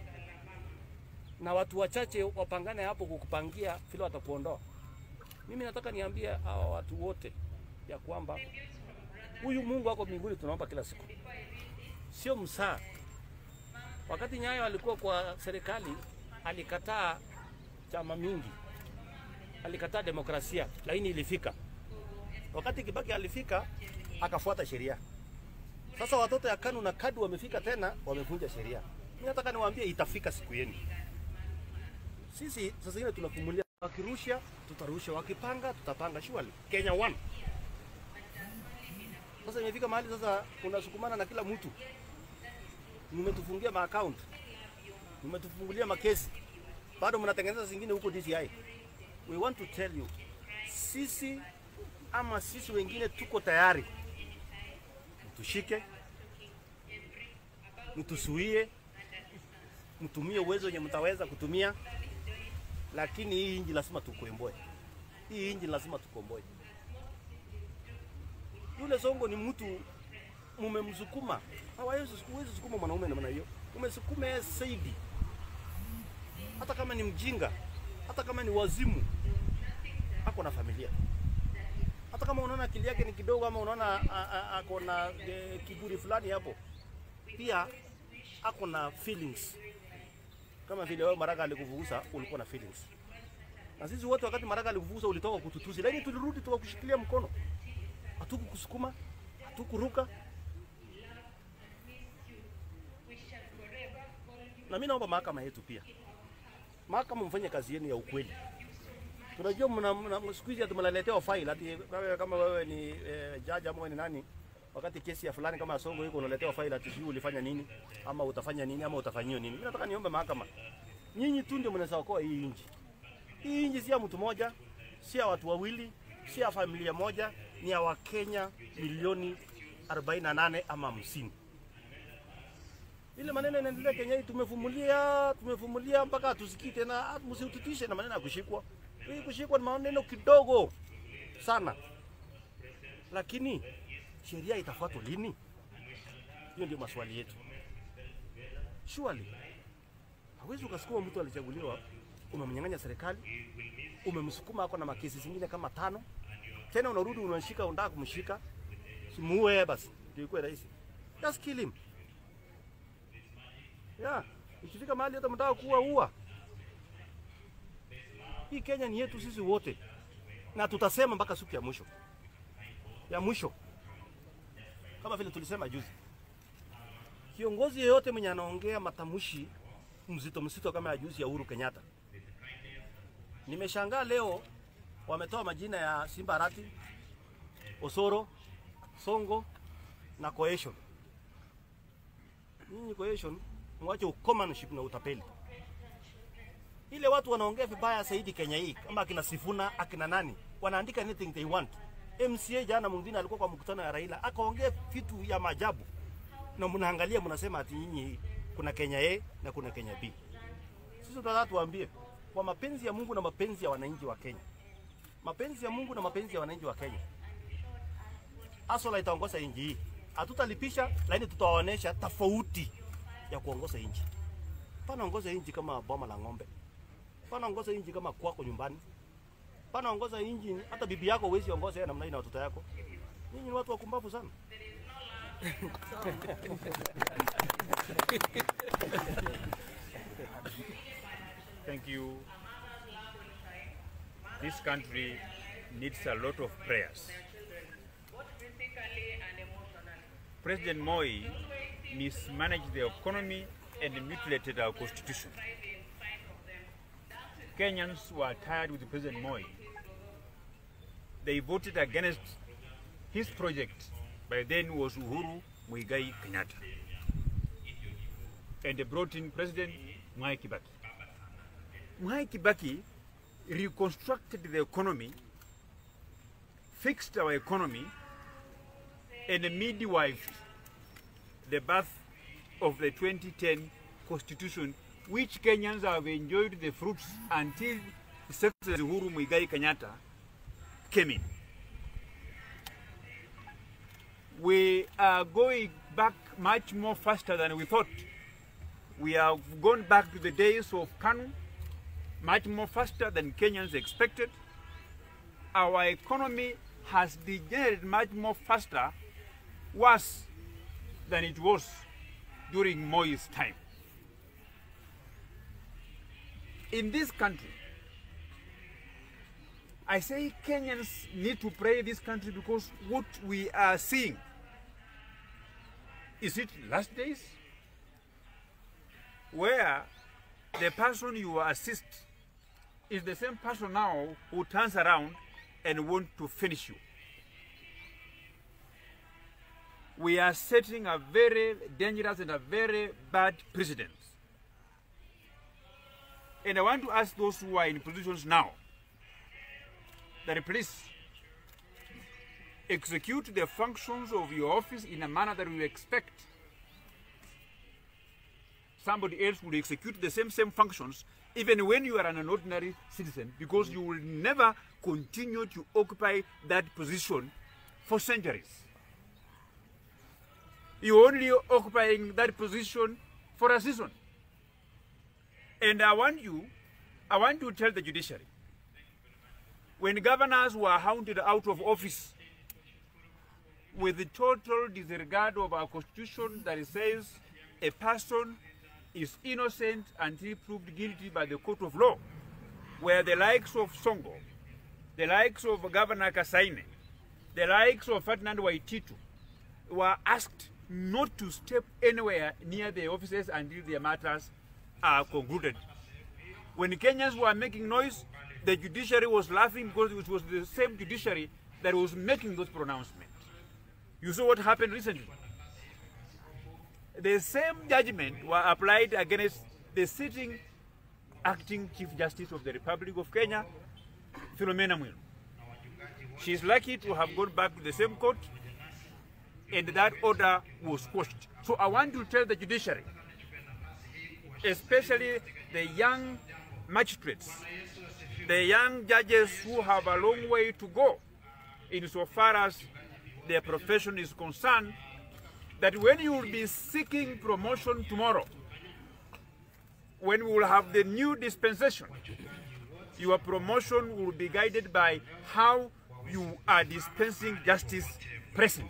na watu wachache wapangane hapo kukupangia vile watakuondoa. Mimi nataka niambie hawa watu wote ya kwamba huyu Mungu wako mbinguni tunaomba kila siku, sio msaa. Wakati Nyayo alikuwa kwa serikali, alikataa chama mingi, alikataa demokrasia, lakini ilifika. Wakati Kibaki alifika, akafuata sheria. Sasa watoto ya KANU na KADU wamefika tena, wamevunja sheria. Mimi nataka niwaambie, itafika siku yenu. Sisi sasa zingine tunafumulia, wakirusha tutarusha, wakipanga tutapanga. Surely Kenya one. Sasa imefika mahali sasa unasukumana na kila mtu, mmetufungia maaccount, mmetufungulia makesi, bado mnatengeneza zingine huko DCI. We want to tell you, sisi ama sisi wengine tuko tayari, mtushike, mtusuie, mtumie uwezo wenye mtaweza kutumia, lakini hii inji lazima tukomboe. Hii inji lazima tukomboe. Yule Songo ni mtu mumemsukuma, hawawezi huwezi sukuma mwanaume namna hiyo, umesukume yeye zaidi, hata kama ni mjinga, hata kama ni wazimu, ako na familia hata kama unaona akili yake ni kidogo ama unaona a- a- ako na e, kiburi fulani hapo, pia ako na feelings kama vile wewe Maraga alikuvugusa ulikuwa na feelings. Na sisi wote wakati Maraga alikuvugusa ulitoka kututusi, lakini tulirudi tukakushikilia mkono, hatukukusukuma, hatukuruka. Na mimi naomba mahakama yetu pia, mahakama mfanye kazi yenu ya ukweli. Tunajua mna, mna siku hizi tumeletewa file ati wewe kama wewe ni eh, jaji ama wewe ni nani, wakati kesi ya fulani kama ya Songo iko unaletewa file ati sijui ulifanya nini ama utafanya nini ama utafanyiwa nini. Mimi nataka niombe mahakama, nyinyi tu ndio mnaweza okoa hii nchi. Hii nchi si ya mtu mmoja, si ya watu wawili, si ya familia moja, ni ya Wakenya milioni 48 ama 50. Ile maneno inaendelea Kenya hii, tumefumulia tumefumulia mpaka hatusikii tena. Ah, Msitutishe na maneno ya kushikwa. Hii kushikwa ni maneno kidogo sana, lakini sheria itafuatwa lini? Hiyo ndio maswali yetu. Surely hawezi ukasukuma mtu alichaguliwa, umemnyang'anya serikali, umemsukuma ako na makesi zingine kama tano, tena unarudi unashika, unataka kumshika, simuue basi, ndio ikuwe rahisi. Just kill him. Yeah, ikifika mahali hata mtaka kuua ua. Hii Kenya ni yetu sisi wote, na tutasema mpaka siku ya mwisho ya mwisho, kama vile tulisema juzi. Kiongozi yeyote mwenye anaongea matamshi mzito mzito kama ya juzi ya Uhuru Kenyatta, nimeshangaa leo wametoa majina ya Simba Arati, Osoro, Songo na Cohesion. Nyinyi Cohesion, mwache ukomanship na utapeli. Ile watu wanaongea vibaya zaidi Kenya hii, kama akina Sifuna akina nani, wanaandika anything they want. MCA jana mwingine alikuwa kwa mkutano ya Raila akaongea vitu ya maajabu, na mnaangalia mnasema ati nyinyi kuna Kenya A na kuna Kenya B. Sisi tunataka tuwaambie kwa mapenzi ya Mungu na mapenzi ya wananchi wa Kenya, mapenzi ya Mungu na mapenzi ya wananchi wa Kenya, Asola itaongoza nchi hii. Hatutalipisha, lakini tutawaonesha tofauti ya kuongoza nchi. Pana ongoza nchi kama boma la ng'ombe, pana ongoza nchi kama kwako nyumbani, pana ongoza nchi hata bibi yako huwezi ongoza yeye namna hii na watoto yako. Nyinyi ni watu wakumbavu sana. Thank you. This country needs a lot of prayers. President Moi mismanaged the economy and mutilated our constitution. Kenyans were tired with President Moi. They voted against his project, by then was Uhuru Muigai Kenyatta. And they brought in President Mwai Kibaki. Mwai Kibaki reconstructed the economy, fixed our economy, and midwifed the birth of the 2010 constitution, which Kenyans have enjoyed the fruits until Secretary Uhuru Muigai Kenyatta came in. We are going back much more faster than we thought. We have gone back to the days of Kanu, much more faster than Kenyans expected. Our economy has degenerated much more faster, worse than it was during Moi's time. In this country, I say Kenyans need to pray this country because what we are seeing is it last days where the person you assist is the same person now who turns around and want to finish you. We are setting a very dangerous and a very bad precedent. And I want to ask those who are in positions now that please execute the functions of your office in a manner that we expect somebody else will execute the same same functions even when you are an ordinary citizen because you will never continue to occupy that position for centuries you're only occupying that position for a season and i want you i want to tell the judiciary when governors were hounded out of office with the total disregard of our constitution that says a person is innocent until proved guilty by the court of law, where the likes of Songo, the likes of Governor Kasaine, the likes of Ferdinand Waititu were asked not to step anywhere near the offices until their matters are concluded. When Kenyans were making noise, the judiciary was laughing because it was the same judiciary that was making those pronouncements. You saw what happened recently. The same judgment were applied against the sitting acting Chief Justice of the Republic of Kenya, Philomena Mwilu. She is lucky to have gone back to the same court and that order was quashed. So I want to tell the judiciary, especially the young magistrates, the young judges who have a long way to go insofar as their profession is concerned, that when you will be seeking promotion tomorrow, when we will have the new dispensation, your promotion will be guided by how you are dispensing justice presently.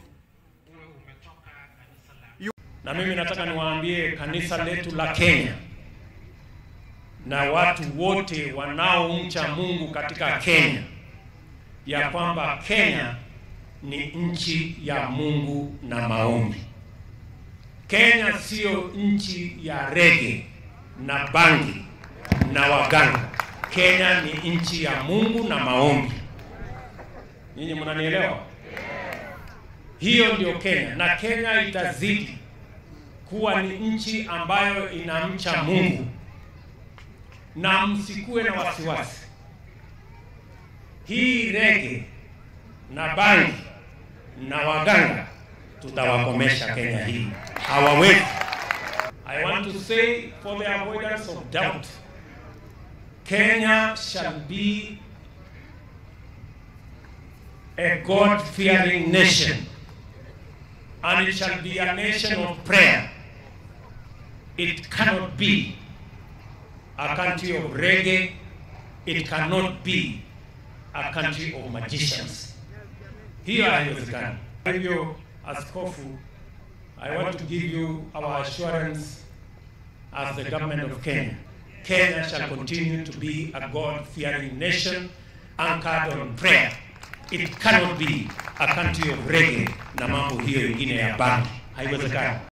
Na mimi nataka niwaambie kanisa letu la Kenya na watu wote wanaomcha Mungu katika Kenya ya kwamba Kenya ni nchi ya Mungu na maombi. Kenya sio nchi ya rege na bangi na waganga. Kenya ni nchi ya Mungu na maombi. Nyinyi mnanielewa? Hiyo ndio Kenya, na Kenya itazidi kuwa ni nchi ambayo inamcha Mungu, na msikuwe na wasiwasi. Hii rege na bangi na waganga tutawakomesha Kenya hii, hawawezi. I want to say for the avoidance of doubt, Kenya shall be a God-fearing nation, and it shall be a nation of prayer. It cannot be a country of reggae. It cannot be a country of magicians. Hiyo haiwezekani. Kwa hivyo, Askofu, I want to give you our assurance as the government of Kenya. Kenya shall continue to be a God-fearing nation anchored on prayer. It cannot be a country of reggae na mambo hiyo ingine ya bangi. Haiwezekani.